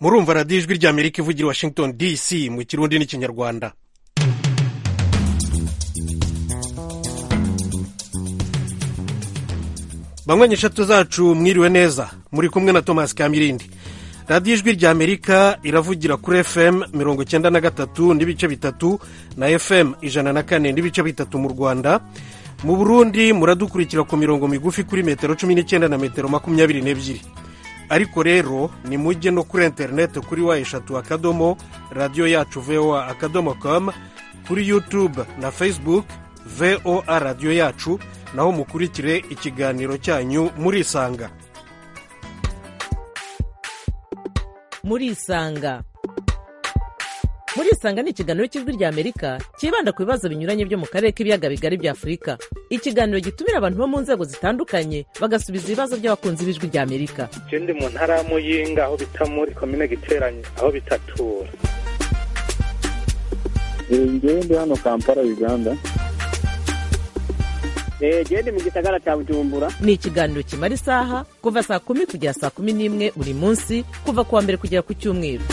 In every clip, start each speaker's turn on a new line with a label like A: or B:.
A: murumva radiyo ijwi ry'amerika ivugira i washington dc mu kirundi n'ikinyarwanda banywa eshatu zacu mwiriwe neza muri kumwe na thomas kamirindi radiyo ijwi ry'amerika iravugira kuri fm mirongo icyenda na gatatu n'ibice bitatu na fm ijana na kane n'ibice bitatu mu rwanda mu burundi muradukurikira ku mirongo migufi kuri metero cumi n'icyenda na metero makumyabiri n'ebyiri ariko rero ni mujye no kuri interineti kuri wa eshatu akadomo radiyo yacu voa akadomo komu kuri yutube na fesibuke voa radiyo yacu naho mukurikire ikiganiro cyanyu murisanga
B: murisanga murisanga ni ikiganiro cy'ijwi ry'amerika cyibanda ku bibazo binyuranye byo mu karere k'ibiyaga bigari bya afurika ikiganiro gitumira abantu bo mu nzego zitandukanye bagasubiza ibibazo by'abakunzi b'ijwi ry'amerika
C: je ndi mu ntara ya muyinga aho bita muri komine giteranye aho bitatura
D: ngewe ndi hano kampala uganda
E: gende mu gisagara cya bujumbura
B: ni ikiganiro kimara isaha kuva saa kumi kugera saa kumi n'imwe buri munsi kuva ku wa mbere kugera ku cyumweru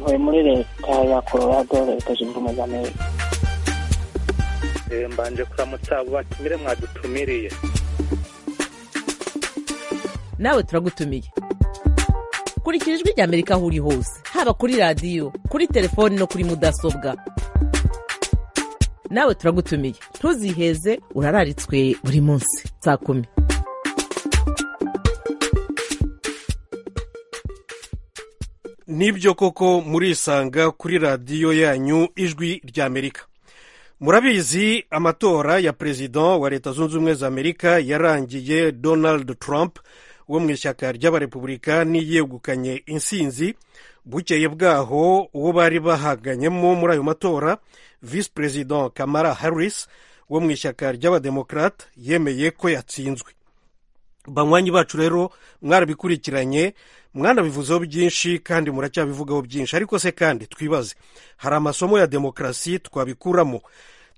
F: ntuye muri leta ya colorado leta zunze ubumwe za amerika
C: Eh, mbanje kuramutsa abo batumire mwadutumiriye
B: nawe turagutumiye kurikira ijwi ry'amerika aho uri hose haba kuri radiyo kuri telefoni no kuri mudasobwa nawe turagutumiye ntuziheze urararitswe buri munsi saa kumi
A: nibyo koko murisanga kuri radiyo yanyu ijwi ry'amerika murabizi amatora ya perezida wa leta zunze ubumwe za amerika yarangiye donald trump wo mu ishyaka ry'abarepublikani yegukanye insinzi bukeye bwaho uwo bari bahaganyemo muri ayo matora visi perezida kamara harris wo mu ishyaka ry'abademokarate yemeye ko yatsinzwe banywanyi bacu rero mwarabikurikiranye mwanabivuzeho byinshi kandi muracyabivugaho byinshi ariko se kandi twibaze hari amasomo ya demokarasi twabikuramo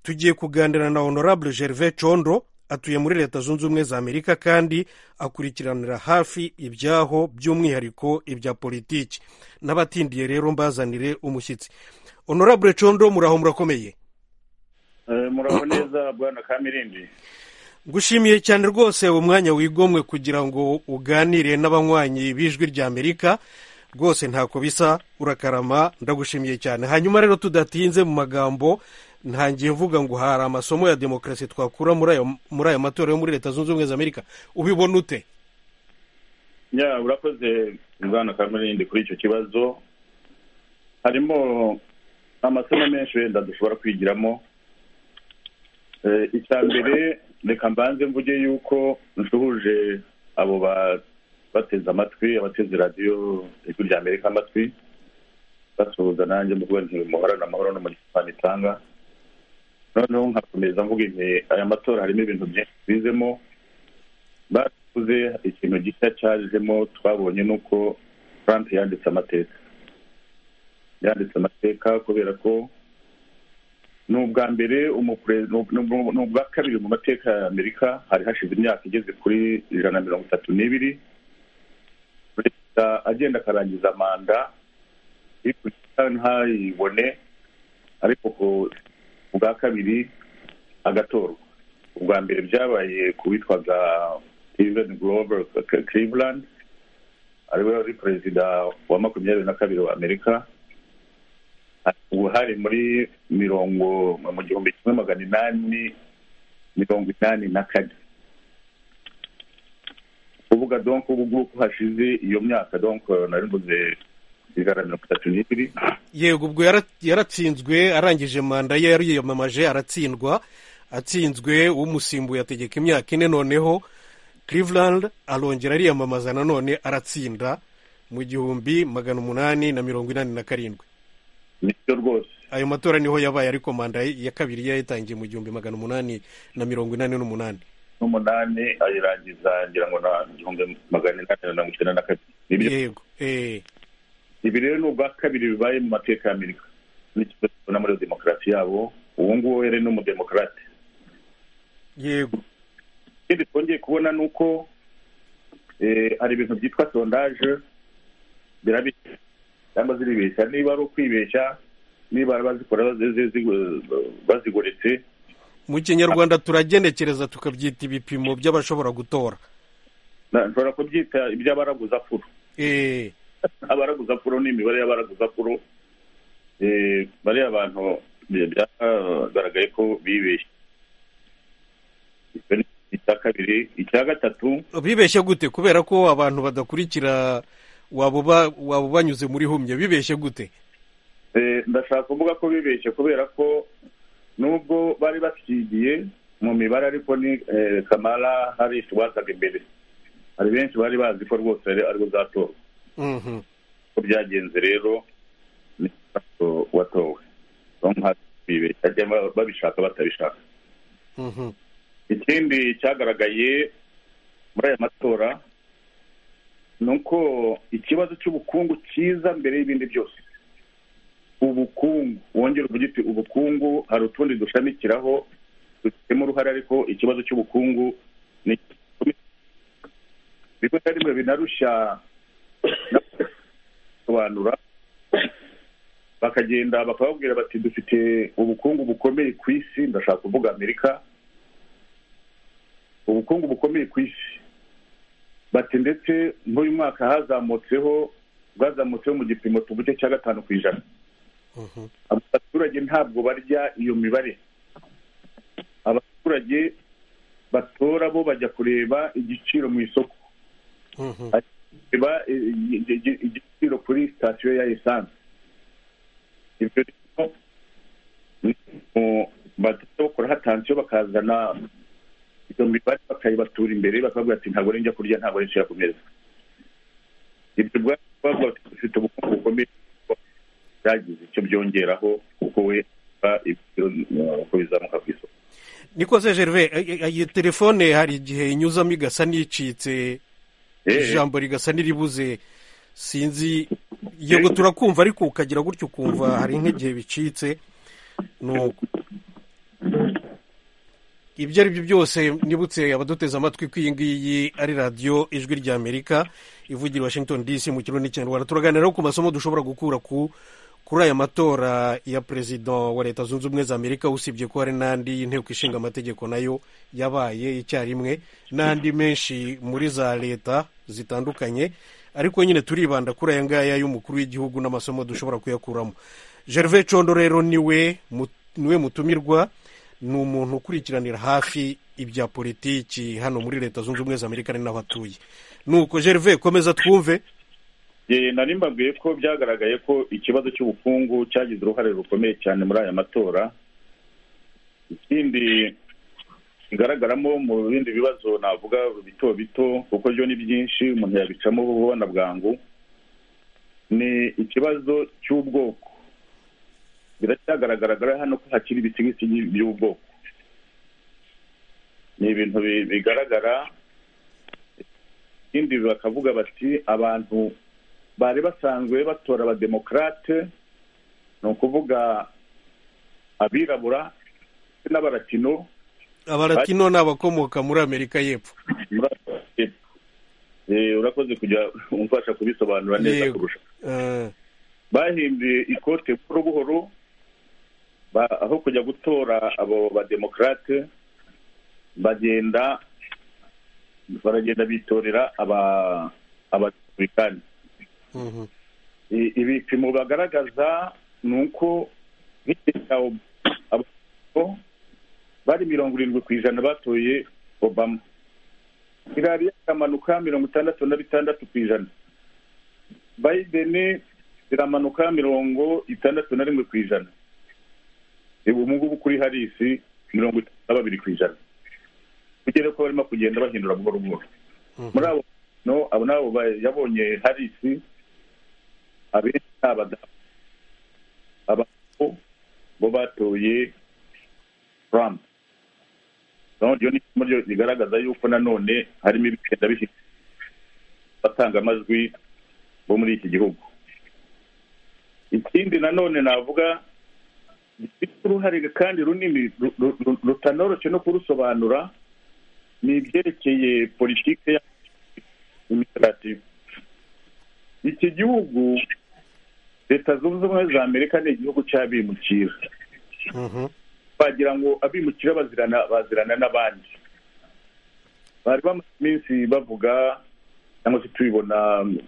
A: tugiye kuganira na honorable gervais condo atuye muri leta zunze ubumwe za amerika kandi akurikiranira hafi ibyaho by'umwihariko ibya politiki n'abatindiye rero mbazanire umushyitsi honorable condo muraho murakomeye
D: muraho neza bwana kamirindi
A: gushimiye cyane rwose uwo mwanya wigomwe kugira ngo uganire n'abanywanyi b'ijwi ry'amerika rwose ntako bisa urakarama ndagushimiye cyane hanyuma rero tudatinze mu magambo ntangiye mvuga ngo hari amasomo ya demokarasi twakura muri ayo muri ayo matora yo muri leta zunze ubumwe za amerika ubibona ute
D: ya urakoze bwana kamirindi kuri icyo kibazo harimo amasomo menshi wenda dushobora kwigiramo Eh, icya mbere reka mbanze mvuge yuko nsuhuje abo ba- bateze amatwi abateze radiyo ijwi rya amerika amatwi basuhuza nanjye mvuga nti muhorane amahoro no mu gipani itanga noneho nkakomeza mvuga nti aya matora harimo ibintu byinshi bizemo bakuze ikintu gishya cyajemo twabonye ni uko trump yanditse amateka yanditse amateka kubera ko ni ubwa mbere umupre- ni ub- ni ub- ni ubwa kabiri mu mateka ya amerika hari hashize imyaka igeze kuri ijana na mirongo itatu n'ibiri perezida agenda akarangiza manda ikurikira ntayibone ariko ku- ubwa kabiri agatorwa ubwa mbere byabaye ku witwaga steven grover Cl- cleveland ariwe wari perezida wa makumyabiri na kabiri wa amerika ubu hari muri mirongo mu gihumbi kimwe magana inani mirongo inani na kane kuvuga donc ubu ngubu hashize iyo myaka donc nari mvuze ijana na mirongo itatu n'ibiri
A: yego ubwo yara- yaratsinzwe arangije manda ye yariyamamaje aratsindwa atsinzwe umusimbuye ategeka imyaka ine noneho cleveland arongera ariyamamaza nanone aratsinda mu gihumbi magana umunani na mirongo inani na karindwi
D: nibyo rwose
A: ayo matora niho yabaye ariko manda ya kabiri yayitangiye mu gihumbi magana umunani na mirongo inani n'umunani
D: n'umunani ayirangiza ngira ngo na igihumbi magana inani na mirongo icyenda na kabiri Nibyo.
A: yego eh
D: ibi rero ni ubwa kabiri bibaye mu mateka ya amerika n'ikibazo tubona muri demokarasi yabo uwo nguwo yari ni umudemokarate
A: yego
D: ikindi twongeye kubona ni uko Eh, hari ibintu byitwa sondaje birabishya cyangwa ziribeshya niba ari ukwibeshya niba bazikora bazi- zi- zi- bazigoretse
A: mu kinyarwanda turagenekereza tukabyita ibipimo by'abashobora gutora
D: na- nshobora kubyita iby'abaraguzapfuro
A: Eh,
D: abaraguzapfuro ni imibare y'abaraguzapfuro Eh, bariya bantu bya- byagaragaye ko bibeshye Icyo ni icya kabiri icya gatatu
A: bibeshye gute kubera ko abantu badakurikira waba uba- waba banyuze muri humye bibeshye gute
D: Eh, ndashaka kuvuga ko bibeshye kubera ko nubwo bari basigiye mu mibare ariko ni eh, kamara harishi wazaga imbere hari benshi bari bazi ko rwose ari- ariwe uzatorwa
A: Mhm.
D: uko byagenze rero ni Castro watowe bamuha bibeshya cyangwa babishaka batabishaka
A: Mhm.
D: ikindi cyagaragaye muri aya matora ni uko ikibazo cy'ubukungu cyiza mbere y'ibindi byose ubukungu wongera uvuge uti ubukungu hari utundi dushamikiraho dufitemo uruhare ariko ikibazo cy'ubukungu ni rimwe na rimwe binarushya sobanura bakagenda bakababwira bati dufite ubukungu bukomeye ku isi ndashaka kuvuga amerika ubukungu bukomeye ku isi bati ndetse nk'uyu mwaka hazamutseho bwazamutseho mu gipimo tuvuge cya gatanu ku ijana
A: Mhm.
D: abaturage ntabwo barya iyo mibare abaturage batora bo bajya kureba igiciro mu isoko
A: Mhm.
D: kureba eh, igi- igi- igiciro kuri sitasiyo ya esanse ibyo rero ni mu- bagenda bakora hatansiyo bakazana iyo mibare bakayibatura imbere bakavuga ati ntabwo ari njya kurya ntabwo ari nshya ku meza ibyo bwa- bavuga bati dufite ubukungu bukomeye byagize icyo byongeraho kuko we ah, ibiciro ah, uko bizamuka ku isoko
A: nikoze gerve eh, eh, iyi telefone hari igihe inyuzamo igasa n'icitse
D: Eh,
A: ijambo rigasa n'iribuze sinzi yego turakumva ariko ukagira gutyo ukumva hari nk'igihe bicitse nuko ibyo ari byo byose nibutse abaduteze amatwi ko iyi ngiyi ari radiyo ijwi ry'amerika ivugira i washington dc mu kirundi n'ikinyarwanda turaganiraho ku masomo dushobora gukura ku kuri aya matora ya perezida wa leta zunze ubumwe za amerika usibye ko hari n'andi y'inteko ishinga amategeko nayo yabaye icyarimwe n'andi menshi muri za leta zitandukanye ariko nyine turibanda kuri aya ngaya y'umukuru w'igihugu n'amasomo dushobora kuyakuramo gerve condo rero niwe mu- niwe mutumirwa ni umuntu ukurikiranira hafi ibya politiki hano muri leta zunze ubumwe za amerika ari naho atuye nuko gerve komeza twumve
D: Eh, nari mbabwiye ko byagaragaye ko ikibazo cy'ubukungu cyagize uruhare rukomeye cyane muri aya matora ikindi kigaragaramo mu bindi bibazo navuga bito bito kuko byo ni byinshi umuntu yabicamo ubona bwangu ni ikibazo cy'ubwoko biracyagaragara hano ko hakiri ibisigisigi by'ubwoko ni ibintu bi- bigaragara ikindi bakavuga bati abantu bari basanzwe batora abademokarate ni ukuvuga abirabura ndetse n'abaratino
A: abaratino ni abakomoka muri amerika y'epfo
D: muri aka gace. Eh, urakoze kujya umfasha kubisobanura neza
A: Yego.
D: kurusha
A: Eh,
D: bahinduye ikote buhoro buhoro ba- aho kujya gutora abo bademokarate bagenda baragenda bitorera aba abarepublikani
A: mhm,
D: I- ibipimo bagaragaza ni uko nk'igihe cya Ob- Obama, bari mirongo irindwi ku ijana batoye obama irari iramanuka mirongo itandatu na bitandatu ku ijana biden iramanuka mirongo itandatu na rimwe ku ijana ubu ngubu kuri harisi mirongo itatu na babiri ku ijana kugera ko barimo kugenda bahindura buhoro buhoro
A: mhm.
D: muri abo no abo ni abo ba- yabonye harisi abenshi ni abadamu abagabo bo batoye trump Urabona iryo ni isomo ryo rigaragaza yuko nanone harimo ibigenda bihita batanga amajwi bo muri iki gihugu ikindi nanone navuga gifite uruhare kandi runini ru- ru- ru- rutanoroshye no kurusobanura ni ibyerekeye politiki ya imitagatifu iki gihugu leta zunze ubumwe za amerika ni igihugu cy'abimukira
A: Mhm.
D: bagira ngo abimukira bazirana bazirana n'abandi bari bamaze iminsi bavuga cyangwa se tubibona mm,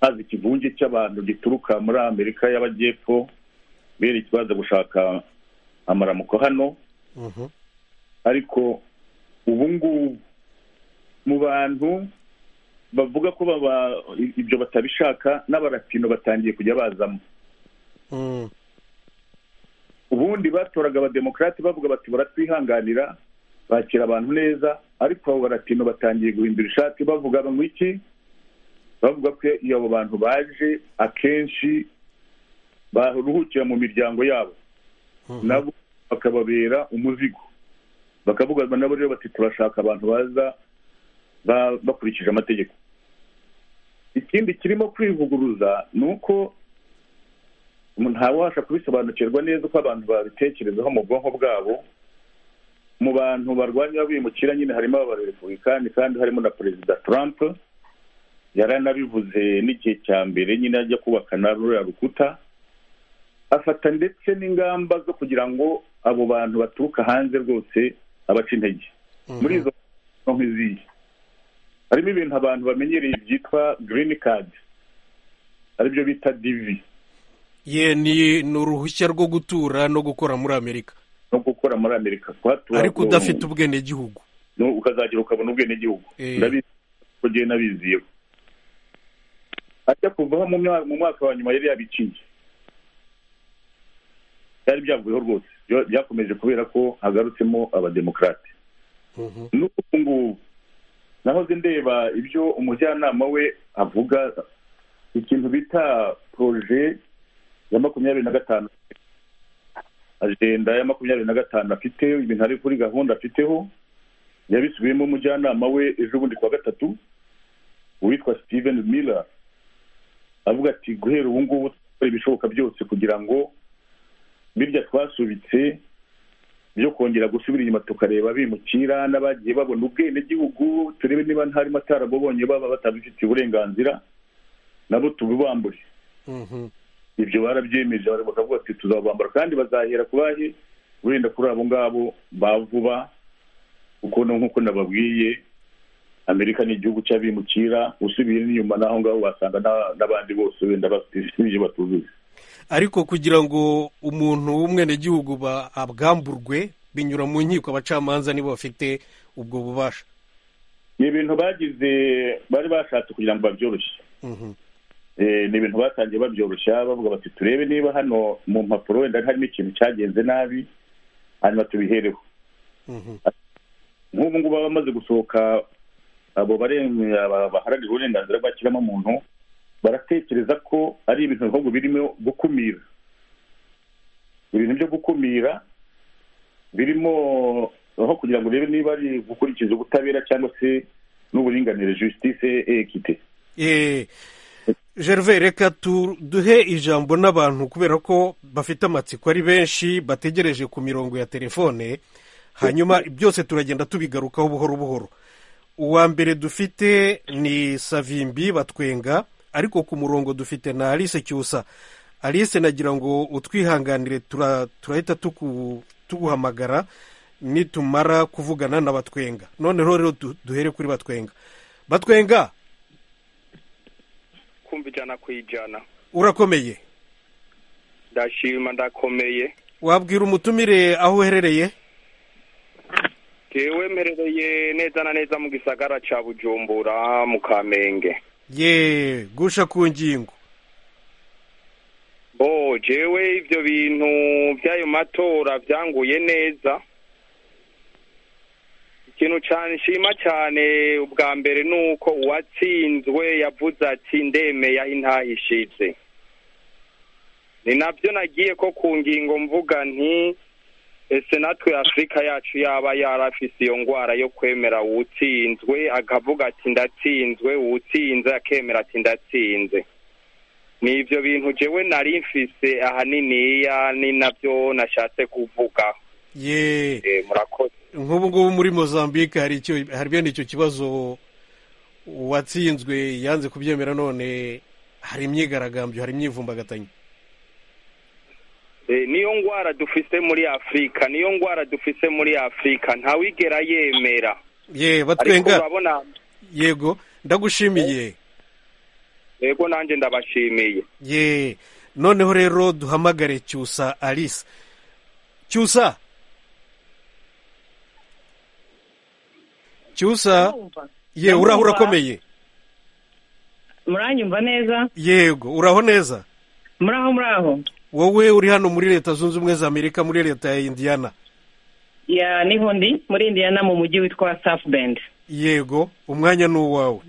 D: haza ikivunge cy'abantu gituruka muri amerika y'amajyepfo bereke baza gushaka amaramuko hano
A: Mhm.
D: ariko ubu ngubu mu bantu bavuga ko baba ibyo batabishaka n'abarapino batangiye kujya bazamo
A: Mm.
D: ubundi batoraga abademokarate bavuga bati baratwihanganira bakira abantu neza ariko abo baratino batangiye guhindura ishati bavuga ngo iki bavuga ko iyo abo bantu baje akenshi baruhukira mu miryango yabo
A: Mhm.
D: nabo bakababera umuzigo bakavuga nabo rero bati turashaka abantu baza ba- bakurikije amategeko ikindi kirimo kwivuguruza ni uko umuntu ntawabasha kubisobanukirwa neza uko abantu babitekerezaho mu bwonko bwabo mu bantu barwanya bimukira nyine harimo abarepubulikani kandi harimo na perezida trump yaranabivuze n'igihe cya mbere nyine ajya kubaka na ruriya rukuta afata ndetse n'ingamba zo kugira ngo abo bantu baturuka hanze rwose abaca intege
A: Mhm.
D: muri izo no nk'iziyi harimo ibintu abantu bamenyereye byitwa green card aribyo bita divi
A: ye ni ni uruhushya rwo gutura no gukora muri amerika
D: no gukora muri amerika kuhatura
A: ariko
D: ngo-
A: udafite ubwenegihugu
D: no- ukazagera ukabona ubwenegihugu
A: Eh.
D: ndabizi ko ngewe nabiziyeho ajya kuvaho mu mwa- mu mwaka wa nyuma yari yabiciye byari byavuyeho rwose Byo- byakomeje kubera ko hagarutsemo abademokarate
A: Mhm.
D: n'ubu ngubu nahoze ndeba ibyo umujyanama we avuga ikintu bita poroje ya makumyabiri na gatanu ajenda ya makumyabiri na gatanu afite ibintu ari kuri gahunda afiteho yabisubiyemo umujyanama we ejo bundi kuwa gatatu uwitwa steven miller avuga ati guhera ubu ngubu dukora ibishoboka byose kugira ngo birya twasubitse byo kongera gusubira inyuma tukareba bimukira n'abagiye babona ubwenegihugu turebe niba ntarimo atarabubonye baba batabifitiye uburenganzira nabo tubibambure
A: Mhm.
D: ibyo barabyemeje bari bakavuga ati tuzabambara kandi bazahera ku bahe wenda kuri abo ngabo ba vuba kuko no nk'uko nababwiye amerika ni igihugu cy'abimukira usubiye n'inyuma n'aho ngaho wasanga n'a- n'abandi bose wenda bafite ibyo batuzuye
A: ariko kugira ngo umuntu w'umwenegihugu ba- abwamburwe binyura mu nkiko abacamanza nibo bafite ubwo bubasha
D: ni ibintu bagize bari bashatse kugira ngo babyoroshye
A: Mhm.
D: Eh, ni ibintu batangiye babyoroshya bavuga bati turebe niba hano mu mpapuro wenda harimo ikintu cyagenze nabi hanyuma tubihereho
A: Mhm.
D: nk'ubu ngubu baba bamaze gusohoka abo baren- aba- baharanira uburenganzira bw'ikiremwa muntu baratekereza ko ari ibintu bihugu birimo gukumira ibintu byo gukumira birimo aho kugira ngo urebe niba ari gukurikiza ubutabera cyangwa se n'uburinganire justice et equite
A: Eh, gervais reka tu- duhe ijambo n'abantu kubera ko bafite amatsiko ari benshi bategereje ku mirongo ya telefone hanyuma byose turagenda tubigarukaho buhoro buhoro uwa mbere dufite ni savimbi batwenga ariko ku murongo dufite na alice cyusa alice nagira ngo utwihanganire tura- turahita tuku- tuguhamagara nitumara kuvugana na batwenga noneho rero du- duhere kuri batwenga batwenga
C: kumva ijana ku ijana
A: urakomeye
C: ndashima ndakomeye
A: wabwira umutumire aho uherereye
C: yewe mperereye neza na neza mu gisagara cya bujumbura mu kamenge
A: ye gusha ku ngingo
C: bo jewe ibyo bintu by'ayo matora byanguye neza ikintu cyane nshima cyane ubwa mbere ni uko uwatsinzwe yavuze ati ndemeye aho intahishize ni nabyo nagiye ko ku ngingo mvuga nti ese natwe afurika yacu yaba yarafise iyo ndwara yo kwemera uwutsinzwe akavuga ati ndatsinzwe uwutsinze akemera ati ndatsinze ni ibyo bintu jewe nari mfise ahaniniya ni nabyo nashatse kuvuga
A: ye
C: Eh, murakoze
A: nk'ubu ngubu muri mozambique hari icyo hari bene icyo kibazo uwatsinzwe yanze kubyemera none hari imyigaragambyo hari imyivumbagatanyo
C: Eh, niyo ngwara dufise muri afurika niyo ngwara dufise muri afurika ntawigera yemera
A: ye
C: ariko
A: batwenga
C: urabona
A: yego ndagushimiye
C: yego nanjye ndabashimiye
A: ye noneho rero duhamagare cyusa alice cyusa cyusa ye uraho urakomeye
G: muranyumva neza
A: yego uraho neza
G: muraho muraho
A: wowe uri hano muri leta zunze ubumwe za amerika muri leta ya indiyana
G: ya niho ndi muri indiyana mu mujyi witwa safu bendi
A: yego umwanya ni uwawe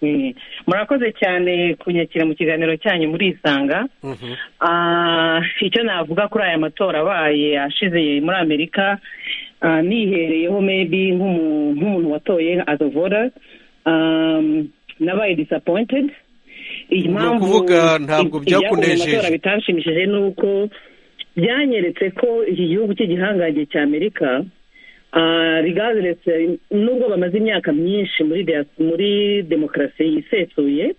G: Mm. murakoze cyane kunyakira mu kiganiro cyanyu murisanga
A: Mhm.
G: Ah, icyo navuga kuri aya matora abaye ashize muri amerika ah, nihereyeho maybe nk'umu- nk'umuntu watoye as a voter um, nabaye disappointed impamvu
A: ukuvuga ntabwo
G: ibyavuye mu
A: byakunejeje.
G: matora bitanshimishije ni uko byanyeretse ko iki gihugu cy'igihangange cya amerika rigaretse nubwo bamaze imyaka myinshi muri dia- muri demokarasi yisesuye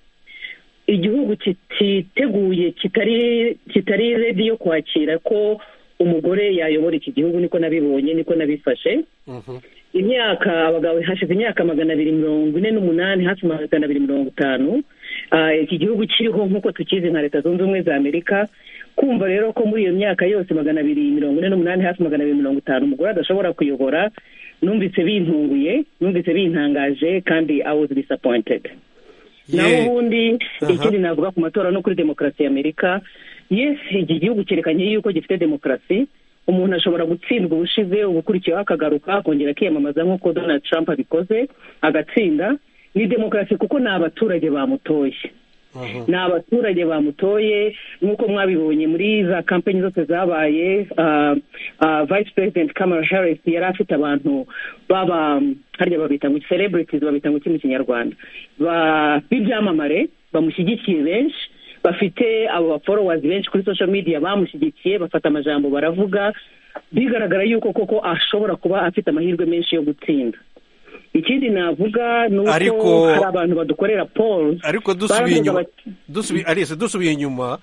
G: igihugu kititeguye kitari kitari redi yo kwakira ko umugore yayobora iki gihugu niko nabibonye niko nabifashe
A: Mhm.
G: imyaka abagabo hashize imyaka magana abiri mirongo ine n'umunani hafi magana abiri mirongo itanu Ah, iki gihugu kiriho nk'uko tukizi nka leta zunze ubumwe za amerika kumva rero ko muri iyo myaka yose magana abiri mirongo ine n'umunani hafi magana abiri mirongo itanu umugore adashobora kuyobora numvise bintunguye numvise bintangaje kandi i was disappointed naho
A: ye
G: ubundi
A: Aha.
G: ikindi navuga ku matora no kuri demokarasi ya amerika yes iki gihugu cyerekanye yuko gifite demokarasi umuntu ashobora gutsindwa ubushize ubukurikiyeho akagaruka akongera akiyamamaza nk'uko donald trump abikoze agatsinda ni demokarasi kuko ni abaturage bamutoye
A: Mhm.
G: ni abaturage bamutoye nk'uko mwabibonye muri za kampanyi zose zabaye ah, ah, vice president kamara harris yari afite abantu baba harya babita ngo celebrities babita ngo iki mu kinyarwanda ba- b'ibyamamare bamushyigikiye benshi bafite abo baforowazi benshi kuri social media bamushyigikiye bafata amajambo baravuga bigaragara yuko koko ashobora kuba afite amahirwe menshi yo gutsinda ikindi navuga ni uko
A: Ariko-
G: hari abantu badukorera polls
A: ariko dusubiye
G: baravuga
A: inyuma
G: bati-
A: dusubiye alice dusubiye inyuma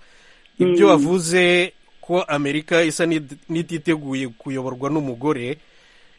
A: ibyo wavuze ko amerika isa n'id- n'ititeguye kuyoborwa n'umugore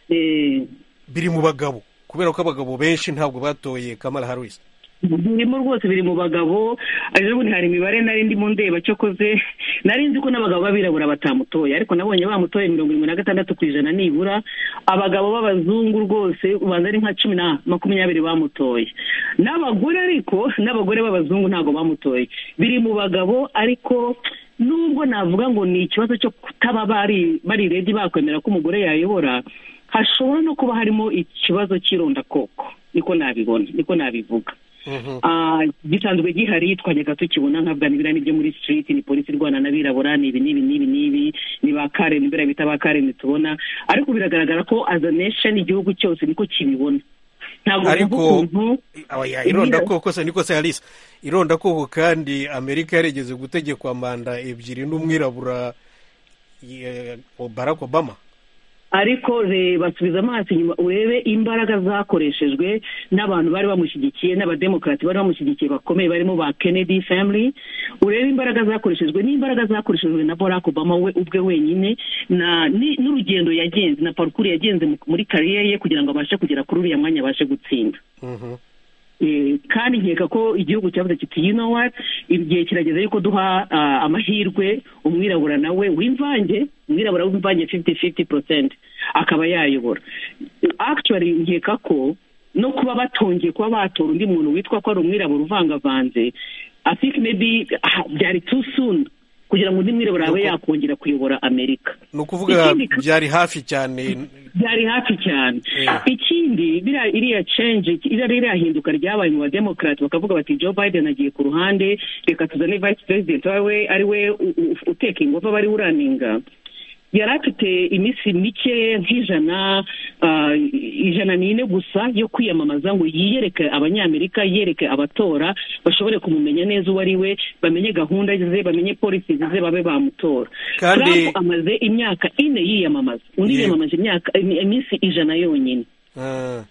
G: Eh,
A: biri mu bagabo kubera ko abagabo benshi ntabwo batoye kamara harisi
G: birimo rwose biri mu bagabo ejo bundi hari imibare nari ndimo ndeba cyokoze nari nzi ko n'abagabo b'abirabura batamutoye ariko nabonye bamutoye mirongo irindwi na gatandatu ku ijana nibura abagabo b'abazungu rwose ubanza ari nka cumi na makumyabiri bamutoye n'abagore ariko n'abagore b'abazungu ntabwo bamutoye biri mu bagabo ariko nubwo navuga ngo ni ikibazo cyo kutaba bari bari redi bakwemera ko umugore yayobora hashobora no kuba harimo ikibazo cy'irondakoko niko nabibona niko nabivuga Ah, gisanzwe gihari twajyaga tukibona nka bwanibira nibyo muri street ni polisi irwana n'abirabura ni ibi n'ibi n'ibi n'ibi ni ba kareni biriya bita ba kareni tubona ariko biragaragara ko as a nation igihugu cyose niko kibibona ntabwo
A: Ariko-
G: kuvuga ukuntu
A: irondakoko se niko se alice irondakoko kandi amerika yarigeze gutegekwa manda ebyiri n'umwirabura ye- barack obama
G: ariko reba subiza amaso inyuma urebe imbaraga zakoreshejwe n'abantu bari bamushyigikiye n'abademokarati bari bamushyigikiye bakomeye barimo ba kennedy family urebe imbaraga zakoreshejwe n'imbaraga zakoreshejwe na barack obama we ubwe wenyine na ni- n'urugendo yagenze na parukuru yagenze mu- muri kariyeri ye kugira ngo abashe kugera kuri uriya mwanya abashe gutsinda
A: Mhm.
G: Eh, kandi nkeka ko igihugu cyavuze kiti you know what igihe kirageze yuko duha ah, amahirwe umwirabura nawe w'imvange umwirabura w'imvange 50-50 percent akaba yayobora actually nkeka ko no kuba batongeye kuba batora undi muntu witwa ko ari umwirabura uvangavanze i think maybe ah, byari too soon kugira ngo undi mwirabura abe
A: Nuko-
G: yakongera kuyobora amerika
A: ni ukuvuga
G: Ikindi ka-
A: byari hafi cyane
G: byari hafi cyane
A: Yeah.
G: ikindi biriya- iriya change iriya ririya hinduka ryabaye mu bademokarati bakavuga bati joe biden agiye ku ruhande reka tuzane vice president wawe ari we u- u- uteka ingufu aba ari we uraninga yari afite iminsi mike nk'ijana ah, ijana n'ine gusa yo kwiyamamaza ngo yiyereke abanyamerika yereke abatora bashobore kumumenya neza uwo ari we bamenye gahunda ze bamenye polisi ze babe bamutora
A: Kandi-
G: Trump amaze imyaka ine yiyamamaza undi
A: Yego.
G: yiyamamaje imyaka im- iminsi ijana yonyine
A: Ah.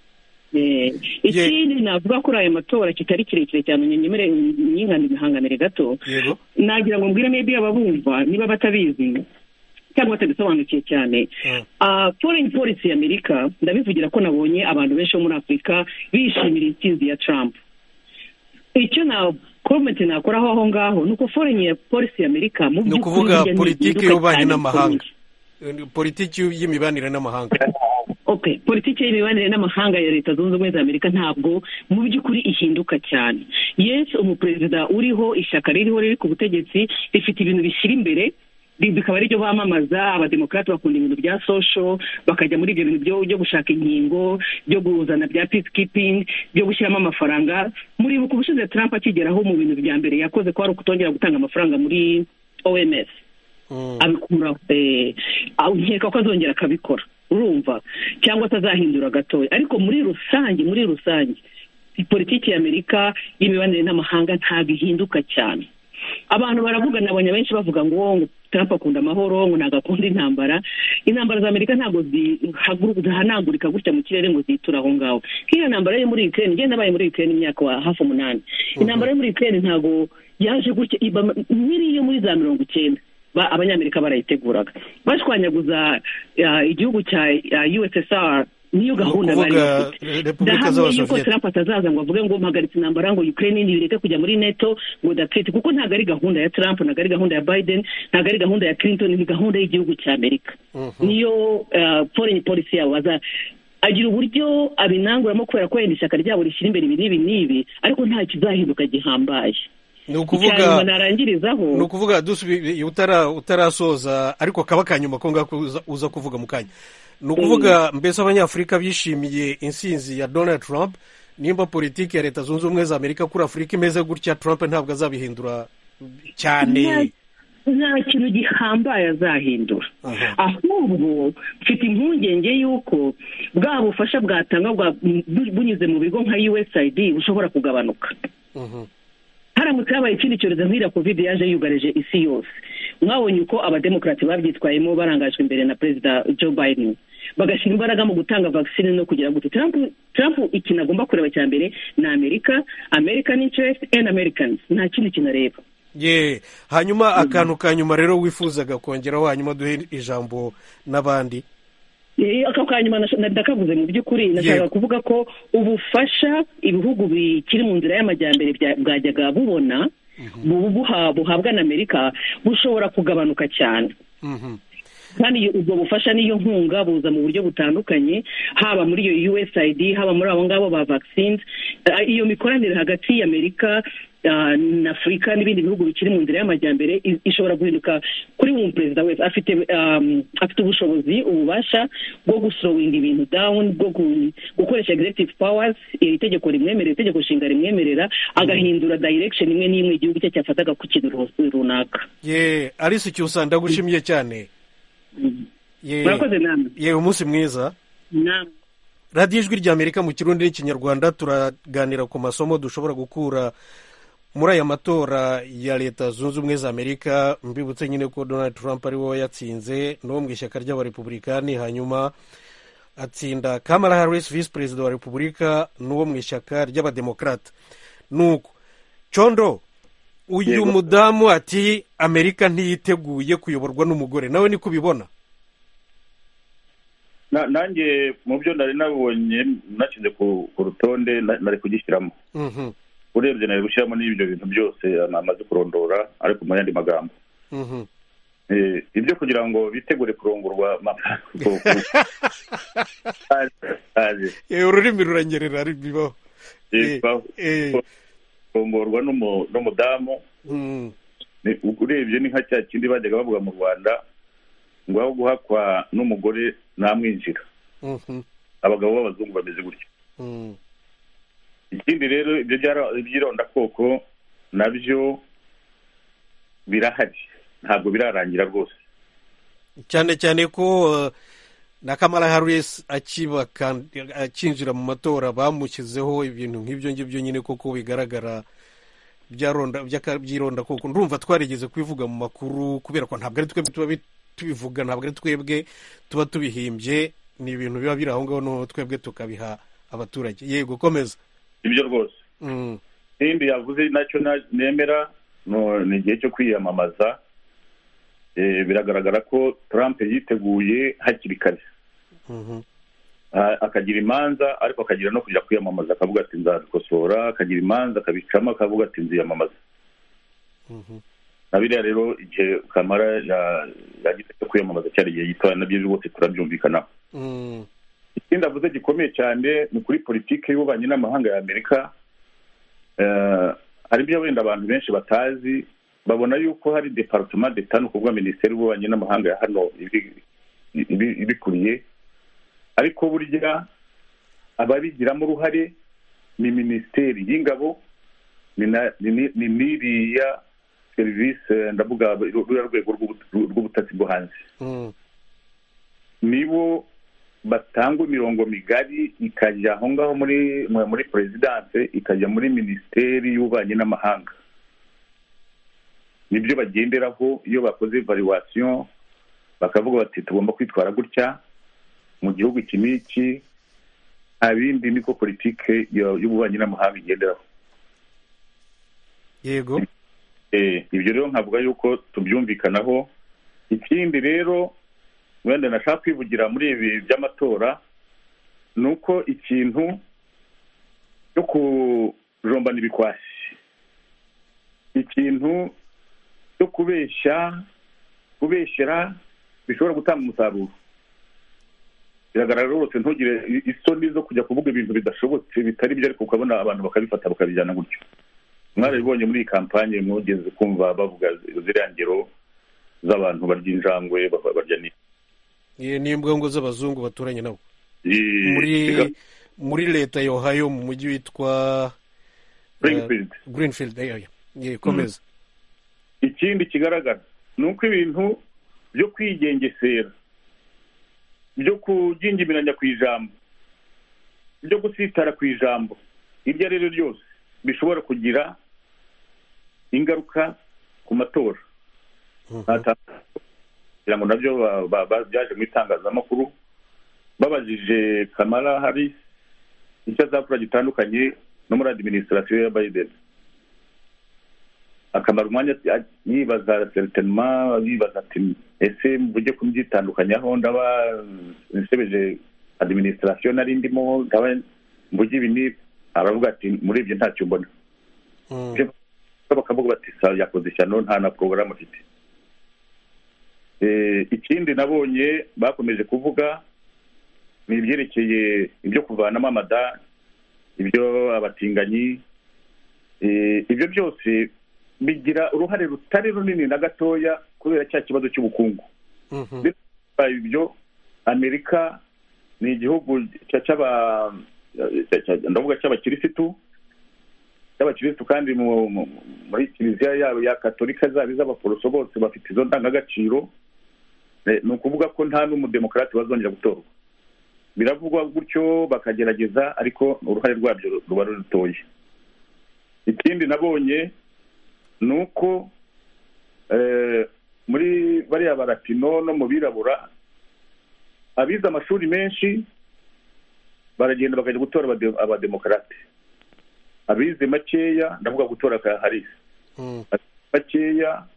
G: Eh, ikindi navuga kuri aya matora kitari kirekire cyane nyemere nyingana imihanganire gato
A: yego
G: nagira ngo mbwire maybe ababumva niba batabizi cyangwa batabisobanukiye cyane
A: Mm.
G: Ah, foreign policy ya amerika ndabivugira ko nabonye abantu benshi bo muri afurika bishimira intsinzi ya trump icyo na komenti nakoraho aho ngaho ni uko foreign policy ya amerika mu
A: Ni
G: by'ukuri
A: ukuvuga
G: burya ni
A: politiki
G: ihinduka
A: y'ububanyi
G: cyane
A: n'amahanga.
G: bikomeye.
A: politiki y'imibanire n'amahanga
G: okay politiki y'imibanire n'amahanga ya leta zunze ubumwe za amerika ntabwo mu by'ukuri ihinduka cyane yes umuperezida uriho ishyaka ririho riri ku butegetsi rifite ibintu bishyira imbere ri- bikaba aribyo bamamaza abademokarate bakunda ibintu bya social bakajya muri ibyo bintu byo- byo gushaka inkingo byo kuzana bya peacekeeping byo gushyiramo amafaranga muribuka ubushize trump akigeraho mu bintu bya mbere yakoze ko ari ukutongera gutanga amafaranga muri oms
A: Mm.
G: abikura eh, aho nkeka ko azongera akabikora urumva cyangwa se azahindura gatoya ariko muri rusange muri rusange politiki ya amerika y'imibanire n'amahanga ntabwo ihinduka cyane abantu baravuga nabonye benshi bavuga ngo ngo trump akunda amahoro ngo ntabwo akunda intambara intambara za amerika ntabwo zihagu- zihanagurika gutya mu kirere ngo ziture aho ngaho nk'iyo ntambara yo muri ukraine njye nabaye muri ukraine imyaka wa hafi umunani intambara yo muri ukraine ntabwo yaje gutya iba nk'iri yo muri za mirongo icyenda ba- abanyamerika barayiteguraga bashwanyaguza ah, igihugu cya ah, ussr niyo
A: Ni
G: gahunda
A: ukuvuga
G: bari
A: eh, repubulika
G: ndahamya yuko
A: z'abasoviyeti
G: Trump atazaza ngo avuge ngo mpagaritse intambara ngo Ukraine nibireke kujya muri NATO ngo datsiti kuko ntabwo ari gahunda ya Trump ntabwo ari gahunda ya Biden ntabwo ari gahunda ya Clinton ni gahunda y'igihugu cya Amerika
A: Mhm.
G: niyo eh, foreign policy yabo baza agira uburyo abinanguramo kubera ko wenda ishyaka ryabo rishyira imbere ibi n'ibi n'ibi ariko nta kizahinduka gihambaye
A: ni
G: Icya nyuma
A: ukuvuga
G: narangirizaho
A: ni ukuvuga dusubi- utara- utarasoza ariko kaba akanyuma ko ngako uza- uza kuvuga mu kanya ni ukuvuga mbese abanyafurika bishimiye insinzi ya donald trump nimba politiki ya leta zunze ubumwe za amerika kuri afurika imeze gutya trump ntabwo azabihindura cyane
G: Nta- nta kintu gihambaye azahindura
A: Aha.
G: ahubwo mfite impungenge y'uko bwa bufasha bwatanga bwa- bu- bunyuze mu bigo nka usaid bushobora kugabanuka
A: Mhm.
G: haramutse habaye ikindi cyorezo nk'iriya covid yaje yugarije isi yose mwabonye uko abademokarati babyitwayemo barangajwe imbere na perezida joe biden bagashyira imbaraga mu gutanga vaccine no kugira gute trump trump ikintu agomba kureba cya mbere ni amerika american interest and americans nta kindi kintu areba
A: ye hanyuma akantu ka nyuma rero wifuzaga kongeraho hanyuma duhe ijambo n'abandi
G: Eh, ako kanyuma nasho- na- ndakavuze mu by'ukuri nashakaga
A: Yego.
G: kuvuga ko ubufasha ibihugu bikiri mu nzira y'amajyambere bya- bwajyaga bubona bu- buha- buhabwa na amerika bushobora kugabanuka cyane
A: Mhm.
G: kandi iyo- ubwo bufasha n'iyo nkunga buza mu buryo butandukanye haba muri iyo usaid haba muri abo ngabo ba vaccines Eh, iyo mikoranire hagati y'amerika ah, na afurika n'ibindi bihugu bikiri mu nzira y'amajyambere i- ishobora guhinduka kuri buri perezida wese afite um, afite ubushobozi ububasha bwo gusorowinga ibintu down bwo gu- gukoresha executive powers iri tegeko rimwemerera itegeko nshinga rimwemerera agahindura direction imwe n'imwe igihugu cye cyafataga ku kintu ru- runaka
A: ye alice cyusa ndagushimiye cyane ye
G: murakoze namwe
A: ye umunsi mwiza
G: namwe
A: radiyo ijwi ry'amerika mu kirundi n'ikinyarwanda turaganira ku masomo dushobora gukura muri aya matora ya leta zunze ubumwe za amerika mbibutse nyine ko donald trump ari we wayatsinze no mu ishyaka ry'abarepubulikani hanyuma atsinda kamala harris visi perezida wa repubulika n'uwo mu ishyaka ry'abademokarate nuko condo uyu
D: Yego.
A: mudamu ati amerika ntiyiteguye kuyoborwa n'umugore nawe niko ubibona
D: Na- nanjye mu byo nari nabonye nashyize ku ku rutonde na- nari kugishyiramo
A: Mhm,
D: urebye nari gushyiramo n'ibyo bintu byose namaze kurondora ariko mu yandi magambo
A: mhm.
D: Eh, ibyo kugira ngo bitegure kurongorwa ma- ku- ku- aje- aje.
A: Eh, ururimi ruranyerera bibaho
D: Eh,
A: Eh,
D: ba-
A: eh,
D: kurongorwa n'umu- n'umudamu
A: mm,
D: Ni- urebye ni nka cya kindi bajyaga bavuga mu rwanda ngo aho guhakwa n'umugore ntamwinjira
A: mhm,
D: abagabo b'abazungu bameze gutyo
A: mm,
D: ikindi rero ibyo byara- by'irondakoko nabyo birahari ntabwo birarangira rwose
A: cyane cyane ko eh, na kamara harris akiba kan- akinjira mu matora bamushyizeho ibintu nk'ibyo ngibyo nyine koko bigaragara byaronda- by'aka- by'ironda koko ndumva twarigeze kubivuga mu makuru kubera ko ntabwo ari twebwe tuba bi- tubivuga ntabwo ari twebwe tuba tubihimbye ni ibintu biba biri aho ngaho noneho twebwe tukabiha abaturage yego komeza
D: ibyo rwose
A: Mm,
D: n'ibindi yavuze nacyo na- nemera no- ni igihe cyo kwiyamamaza Eh, biragaragara ko Trump yiteguye hakiri kare
A: mhm,
D: Ah, akagira imanza ariko akagira no kujya kwiyamamaza akavuga ati nzabikosora akagira imanza akabicamo akavuga ati nziyamamaza
A: mhm.
D: na biriya rero igihe kamara ya- yagize cyo kwiyamamaza cyari igihe gitoya nabyo rwose turabyumvikanaho
A: Mm,
D: ikindi avuze gikomeye cyane ni kuri politiki y'ububanyi n'amahanga ya amerika Eh, hari ibyo wenda abantu benshi batazi babona yuko hari departement d'etat ni ukuvuga minisiteri y'ububanyi n'amahanga ya hano ibi- ibi- ibikuriye ariko burya ababigiramo uruhare ni minisiteri y'ingabo ni na- ni- ni- ni n'iriya serivisi eh, ndavuga ruriya rwego rw'ubu- rw'ubutasi bwo hanze
A: mm,
D: nibo batanga imirongo migari ikajya aho ngaho muri mu- muri perezidanse ikajya muri minisiteri y'ububanyi n'amahanga nibyo bagenderaho iyo bakoze evaluation bakavuga bati tugomba kwitwara gutya mu gihugu iki n'iki nta bindi niko politike yo- y'ububanyi n'amahanga igenderaho
A: yego
D: Eh, ibyo rero nkavuga yuko tubyumvikanaho ikindi rero wenda nashaka kwivugira muri ibi by'amatora ni uko ikintu cyo kujombana ibikwasi ikintu cyo kubeshya kubeshyera bishobora gutanga umusaruro biragaragara rwose ntugire i- isoni zo kujya kuvuga ibintu bidashobotse bitari byo ariko ukabona abantu bakabifata bakabijyana gutyo mwarabibonye muri iyi kampanye mwogeze kumva bavuga ziriya ngero z'abantu barya injangwe ba- barya ni
A: Ye- ni imbwa ngo z'abazungu baturanye nabo
D: i-
A: muri
D: biga-
A: muri leta ya ohio mu mujyi witwa
D: Springfield.
A: eh, greenfield eh, eh, ye, komeza
D: ikindi kigaragara ni uko ibintu byo kwigengesera byo kujyingimiranya ku ijambo byo gusitara ku ijambo iryo ari ryo ryose bishobora kugira ingaruka ku matora Ntatangazo. kugira ngo nabyo ba- ba- ba- byaje mu itangazamakuru babajije kamara hari icyo azakora gitandukanye no muri adiminisitirasiyo ya biden akamara umwanya ati- yibaza seritemma yibaza ati ese mujye kubyitandukanyaho ndaba nsebeje adiminisitirasiyo nari ndimo ndaba mvuge ibi n'ibi aravuga ati muri ibyo ntacyo mbona
A: Mm,
D: Ibyo bakavuga bati sa yakoze ishyano nta na porogaramu afite Eh, ikindi nabonye bakomeje kuvuga ni ibyerekeye ibyo kuvanamo amada ibyo abatinganyi Eh, ibyo byose bigira uruhare rutari runini na gatoya kubera cya kibazo cy'ubukungu
A: mhm,
D: bitwaye ibyo amerika ni igihugu cya- cy'aba- cya- cya- ndavuga cy'abakirisitu cy'abakirisitu kandi mu- mu- muri kiliziya yabo ya katolika zaba iz'abaporoso bose bafite izo ndangagaciro Eh, ni ukuvuga ko nta n'umudemokarati bazongera gutorwa biravugwa gutyo bakagerageza ariko uruhare rwabyo ruba ruri rutoya ikindi nabonye ni uko eh, muri bariya baratino no mu birabura abize amashuri menshi baragenda bakajya gutora abade- abademokarate abize makeya ndavuga gutora ka harisi
A: mm.
D: makeya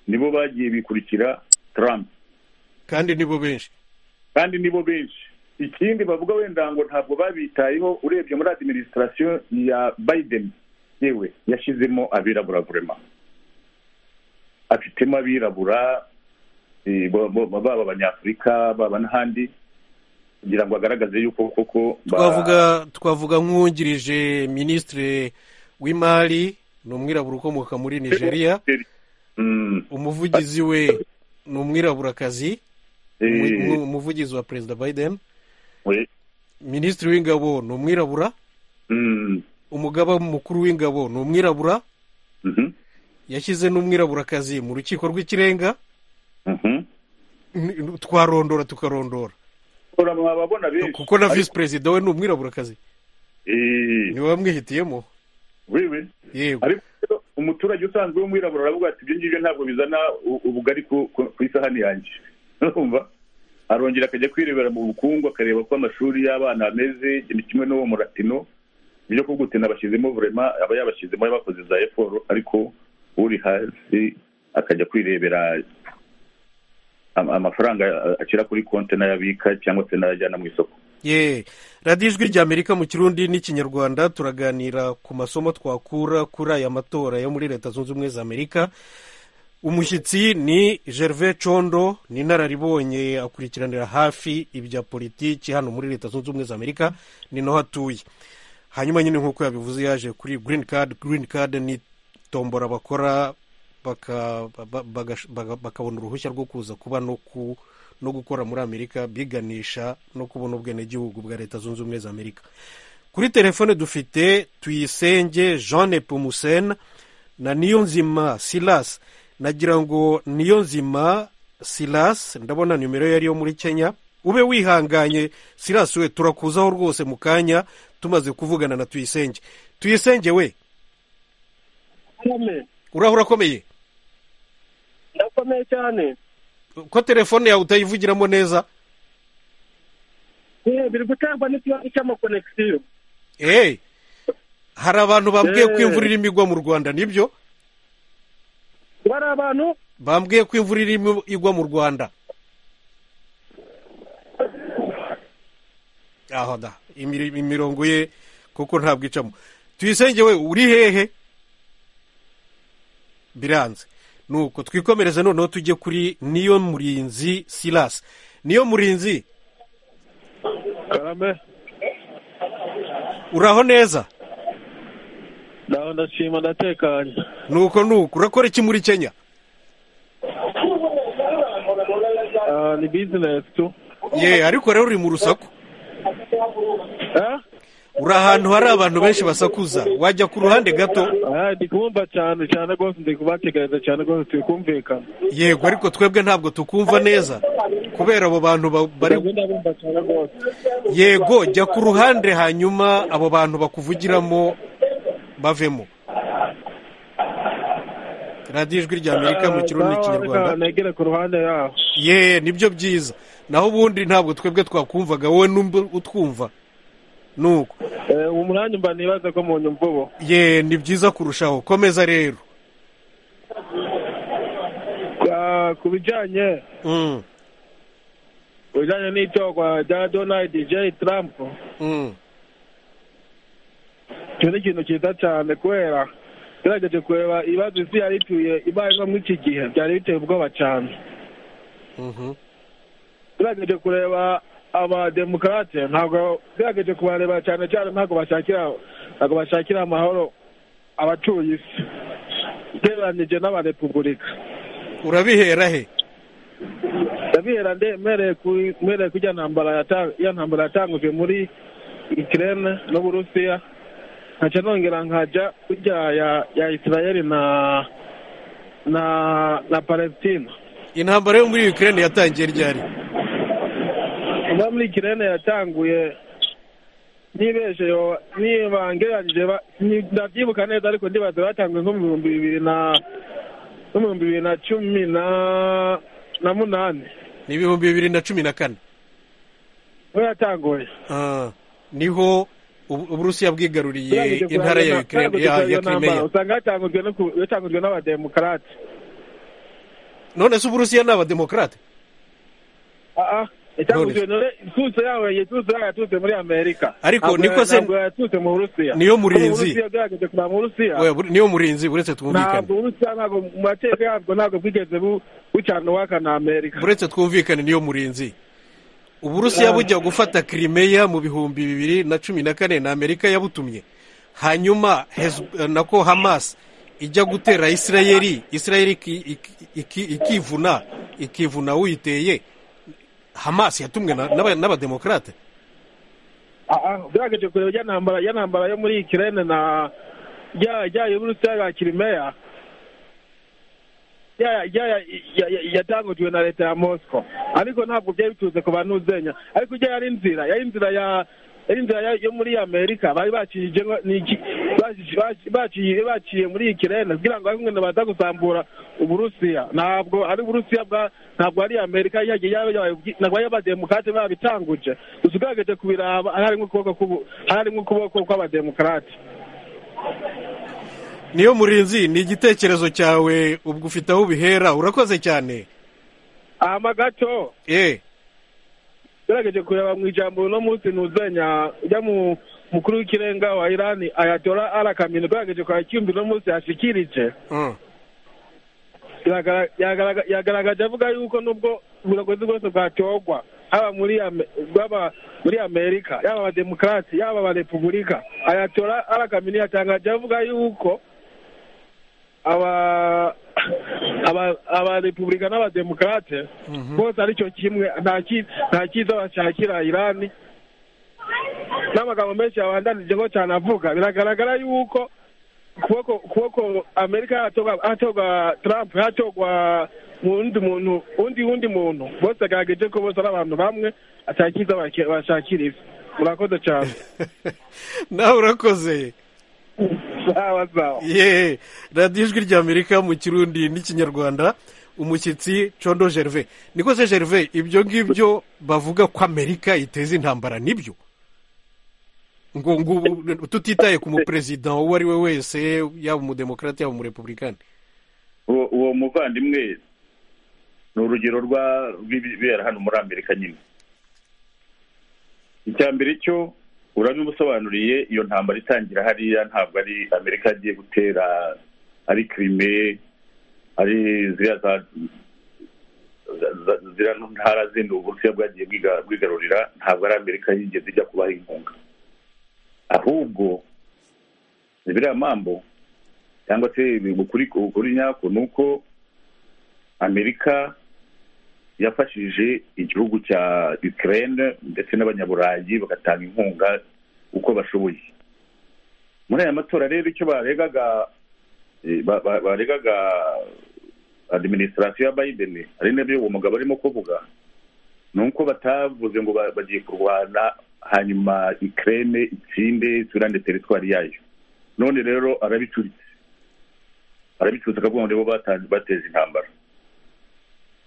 D: nibo bagiye bikurikira trump
A: kandi nibo benshi
D: kandi nibo benshi ikindi bavuga wenda ngo ntabwo babitayeho urebye muri adiminisitirasiyo ya biden yewe yashyizemo abirabura burema afitemo abirabura eh, bo- bo- baba abanyafurika baba n'ahandi kugira ngo agaragaze yuko koko ba-
A: twavuga twavuga nk'uwungirije minisitiri w'imari ni umwirabura ukomoka muri nigeria
D: Mm,
A: umuvugizi we ni umwiraburakazi
D: eh,
A: umu- umu- umuvugizi wa perezida biden
D: we-
A: minisitiri w'ingabo ni umwirabura
D: mm,
A: umugaba mukuru w'ingabo ni umwirabura
D: mhm,
A: yashyize n'umwiraburakazi mu rukiko rw'ikirenga
D: mhm.
A: Ni- twarondora tukarondora
D: Ora mwababona benshi
A: kuko na
D: Ariko-
A: visi perezida we ni umwiraburakazi
D: Eh,
A: niwe wamwihitiyemo
D: wewe
A: yego
D: ariko rero umuturage usanzwe w'umwirabura aravuga ati ibyo ngibyo ntabwo bizana u- ubugari ku ku- ku isahani yanjye urumva arongera akajya kwirebera mu bukungu akareba ko amashuri y'abana ameze ni kimwe n'uwo muratino ibyo kugutina bashyizemo vurema aba yabashyizemo yabakoze za eforo ariko uri hasi akajya kwirebera am- amafaranga ashyira kuri konti n'ayabika cyangwa se n'ayajyana mu isoko
A: ye radiyo ijwi rya amerika mu kirundi n'ikinyarwanda turaganira ku masomo twakura kuri aya matora yo muri leta zunze ubumwe za amerika umushyitsi ni gervais condo ni inararibonye akurikiranira hafi ibya politiki hano muri leta zunze ubumwe za amerika ni naho atuye hanyuma nyine nk'uko yabivuze yaje kuri green card green card ni tombora bakora baka- ba- baga- baga- bakabona uruhushya rwo kuza kuba no ku no gukora muri amerika biganisha no kubona ubwenegihugu bwa leta zunze ubumwe za amerika kuri telefone dufite tuyisenge jean nepomusene na niyonzima silas nagira ngo niyonzima silas ndabona nimero ye ariyo muri kenya ube wihanganye silas we turakuzaho rwose mu kanya tumaze kuvugana na tuyisenge tuyisenge we uraho urakomeye
H: ndakomeye cyane
A: ko telefone yawe utayivugiramo neza
H: Eh, biri guterwa n'ikibazo cy'amakonegisiyo
A: hey, hari abantu bambwiye ko
H: Eh.
A: imvura irimo igwa mu rwanda nibyo
H: ngo hari abantu
A: bambwiye ko imvura irimo igwa mu rwanda aho da imiri- imirongo ye kuko ntabwo icamo tuyisenge we uri hehe biranze nuko twikomereze noneho tujye kuri niyo murinzi silas niyo murinzi
I: karame
A: uraho neza
I: ndaho ndashima ndatekanye
A: nuko nuko urakora iki muri kenya
I: Ah, ni bizinesi tu
A: ye ariko rero uri mu rusaku
I: Eh?
A: uri ahantu hari abantu benshi basakuza wajya ku ruhande gato
I: Ah, ndi kubumva cyane cyane rwose ndi kubategereza cyane rwose turi kumvikana
A: yego ariko twebwe ntabwo tukumva neza kubera abo bantu ba- bari
I: Ndabwo ndabumva cyane rwose
A: yego jya ku ruhande hanyuma abo bantu bakuvugiramo bavemo radiyo ijwi rya amerika mu kirundi
I: Ah,
A: n'ikinyarwanda
I: reka negere ku ruhande yaho
A: ye nibyo byiza naho ubundi ntabwo twebwe twakumvaga wowe n'umbu utwumva nuko
I: Eh, uwo mwanya mba nibaza ko mu nyumva ubu
A: ye ni byiza kurushaho komeza rero
I: Ah, ku bijyanye
A: Mm,
I: ku bijyanye n'itorwa rya donald j trump
A: mm.
I: icyo ni ikintu cyiza cyane kubera tugerageje kureba ibibazo isi yari ituye ibayeho muri iki gihe byari biteye ubwoba cyane
A: Mhm.
I: tugerageje kureba abademokarate ntabwo tugerageje kubareba cyane cyane ntabwo bashakira ntabwo bashakira amahoro abatuye isi ugereranyije n'abarepubulika
A: urabihera he
I: ndabihera nde mpereye ku- mpereye kujya ntambara yata- ya ntambara yatangujwe muri ikirere n'uburusiya nkaca nongera nkajya kujya ya ya isirayeli na na na palestina
A: intambara yo muri ukraine yatangiye ryari
I: kuba muri ikirere yatanguye nibeshe yo niba ngeragije ba- ni- ndabyibuka neza ariko ndibaza batanguye nko mu bihumbi bibiri na nko mu bihumbi bibiri na cumi na na munani
A: ni ibihumbi bibiri na cumi na kane
I: niho yatanguye
A: Ah, niho ubu- uburusiya bwigaruriye
I: Turageje
A: intara ya
I: kurangana-
A: ukraine
I: turageje
A: ya ya
I: kurangana
A: krimeya
I: namba. usanga yatangujwe no ku- yatangujwe n'abademokarate
A: none se uburusiya ni abademokarate
I: Ah, ah, yatangujwe none ituze yawe ituze yawe yaturutse muri amerika
A: Ariko
I: Ntabwo-
A: niko se-
I: ntabwo yaturutse mu burusiya
A: Niyo murinzi.
I: Mu Burusiya bwageze kuva mu burusiya
A: Oya, buri- niyo murinzi uretse
I: ntabwo
A: twumvikane
I: uburusiya ntabwo mu mateka yabwo ntabwo bwigeze bu- bucana uwaka na amerika
A: uretse twumvikane niyo murinzi uburusiya bujya gufata krimeya mu bihumbi bibiri na cumi na kane na amerika yabutumye hanyuma Hez- nako hamas ijya gutera isirayeli isirayeli iki- iki- iki- ikivuna ikivuna uyiteye hamas yatumwe na- n'aba- n'abademokarate
I: Ah, ah, ugerageje kureba ijya ntambara ijya ntambara yo muri ikirene na rya rya y'uburusiya ya kirimeya ya- ya- ya- ya- ya- yatangujwe na leta ya mosco ariko ntabwo byari biturutse ku bantu uzenya ariko ijya yari inzira yari inzira ya yari inzira ya- yo muri amerika bari bakijije baciye muri iyi kirene kugira ngo abimwe baza gusambura uburusiya ntabwo ari uburusiya bwa ntabwo ari amerika yagiye ntabwo ari abademokrate babitanguje gusa ugerageje kubiraba harimo ukuboko k'ubu harimo ukuboko kw'abademokrate
A: niyo murinzi ni igitekerezo cyawe ubwo ufite aho ubihera urakoze cyane
I: ahama gato
A: eh
I: ugerageje kureba mu ijambo uno munsi ntuzenya ujya mu mukuru w'ikirenga wa irani ayatora arakamina ugerageje kwacyumva uno munsi yashikirije
A: Mm.
I: Yagara- yagara- yagaragaje avuga yuko nubwo uburogozi bwose bwatorwa haba muri Ame- bwaba muri amerika yaba abademokarati yaba abarepubulika ayatora arakamina yatangaje avuga yuko aba aba- abarepubulika n'abademokarate bose aricyo kimwe nta ki- nta cyiza bashakira irani n'amagambo menshi yabandanije ngo cyane avuga biragaragara yuko kuboko kuboko amerika yatorwa hatorwa trump hatorwa mu wundi muntu undi wundi muntu bose agarageje ko bose ari abantu bamwe atakiza bashakira ivi murakoze cyane
A: nawe urakoze
I: sawa sawa
A: ye radiyo ijwi ry'amerika mu kirundi n'ikinyarwanda umushyitsi condo gerve niko se gerve ibyo ngibyo bavuga ko amerika iteza intambara nibyo ngo ngo ubu- tutitaye ku muperezida uwo ari we wese yaba umudemokarate yaba umurepublikani
D: uwo uwo muvandimwe ni urugero rwa- rw'ibibera hano muri amerika nyine icya mbere cyo urabimusobanuriye iyo ntambara itangira hariya ntabwo ari amerika yagiye gutera ari kirime ari ziriya za- za- za- ziriya ntara zindi uburusiya bwagiye bwiga- bwigarurira ntabwo ari amerika yigeze ijya kubaha inkunga ahubwo ni biriya mambo cyangwa se ukuri ukuri nyako ni uko amerika yafashije igihugu cya ukraine ndetse n'abanyaburayi bagatanga inkunga uko bashoboye muri aya matora rero icyo baregaga eh, ba- ba- baregaga administration ya biden ari nabyo uwo mugabo arimo kuvuga ni uko batavuze ngo ba- bagiye kurwana hanyuma ukraine itsinde isubirane teritwari yayo none rero arabicuritse arabicuritse akavuga ngo nibo bata- bateje intambara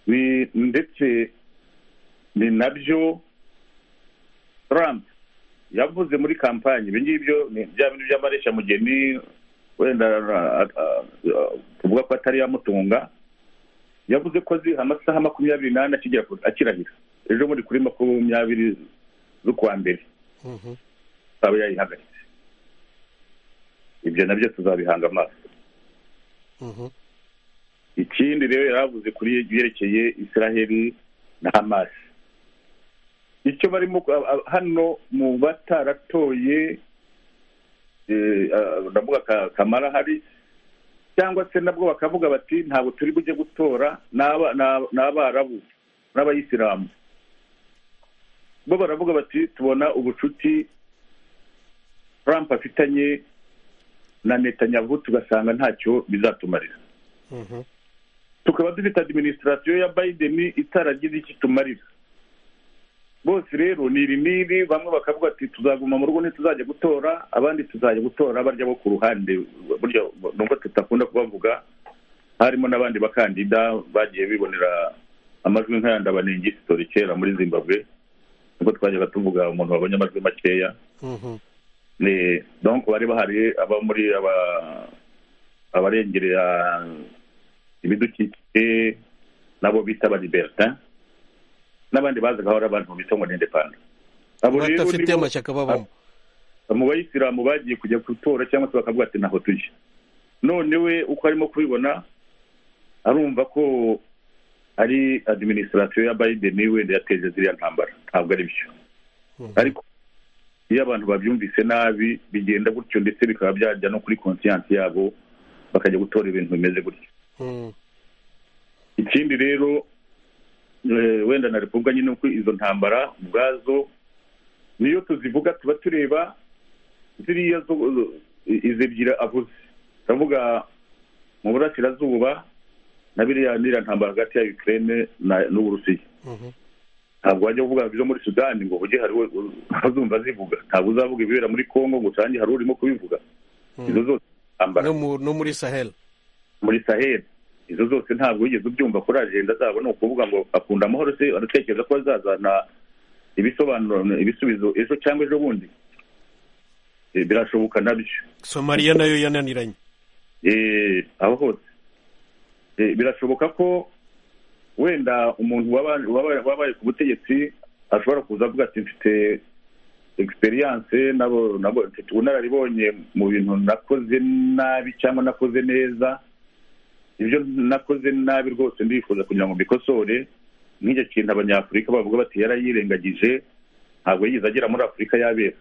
D: ni ndetse ni nabyo Trump yavuze muri kampani ibi ngibyo ni bya bintu by'amareshamugeni wenda ah, ah, ah, tuvuga ko atari yamutunga yavuze ko azi amasaha makumyabiri n'ane akigera ku- akirahira ejo bundi kuri makumyabiri z'ukwa mbere ikaba yayihagaritse ibyo nabyo tuzabihanga amaso ikindi rero yaravuze kuri ibyerekeye israheli na hamas icyo barimo ku- a- a- hano mu bataratoye eh, ah, ndavuga Ka- kamara hari cyangwa se nabwo bakavuga bati ntabwo turi bujye gutora n'aba- n'aba- n'abarabu n'abayisilamu bo baravuga bati tubona ubucuti trump afitanye na netanyahu tugasanga ntacyo bizatumarira tukaba dufite adiminisitirasiyo ya biden itaragize icyo itumarira bose rero ni iri n'iri bamwe bakavuga ati tuzaguma mu rugo ntituzajya gutora abandi tuzajya gutora barya bo ku ruhande burya nubwo tutakunda kubavuga harimo n'abandi bakandida bagiye bibonera amajwi nk'ayandi abanengi sitori kera muri zimbabwe nubwo twajyaga tuvuga umuntu wabonye amajwi makeya ni donc bari bahari aba muri aba abarengerera ibidukikije nabo bita ba libertin n'abandi bazaga aho ari abantu bita ngo ni indepanda abo rero
A: badafite
D: nibo-
A: amashyaka babamo
D: mu bayisilamu bagiye kujya gutora cyangwa se bakavuga ati ntaho tujya none we uko arimo kubibona arumva ko ari adiminisitirasiyo ya biden wenda yateje ziriya ntambara ntabwo ari byo ariko iyo abantu babyumvise nabi bigenda gutyo ndetse bikaba byajya no kuri konsiyansi yabo bakajya gutora ibintu bimeze gutyo
A: Mm.
D: ikindi rero eh, wenda na repubulika nyine uko izo ntambara ubwazo niyo tuzivuga tuba tureba ziriya zo izi ebyiri avuze turavuga mu burasirazuba na biriya n'iriya ntambara hagati ya ukraine na- n'uburusiya ntabwo wajya uvuga ibyo muri sudani ngo ujye hari we uzumva azivuga ntabwo uzavuga ibibera muri congo ngo usange hari urimo kubivuga izo zose ntambara
A: no muri sahel
D: muri saheli izo zose ntabwo wigeze ubyumva kuri ajenda zabo ni ukuvuga ngo akunda amahoro se aratekereza ko bazazana ibisobanuro ibisubizo ejo cyangwa ejo bundi Eh, birashoboka nabyo
A: somaliya nayo yananiranye
D: Eh, aho hose Eh, birashoboka ko wenda umuntu waba- waba- wabaye ku butegetsi ashobora kuza avuga ati mfite egisperiyanse mfite ubunararibonye mu bintu nakoze nabi cyangwa nakoze neza ibyo nakoze nabi rwose ndifuza kugira ngo mbikosore nk'icyo kintu abanyafurika bavuga bati yarayirengagije ntabwo yigeze agera muri afurika y'abera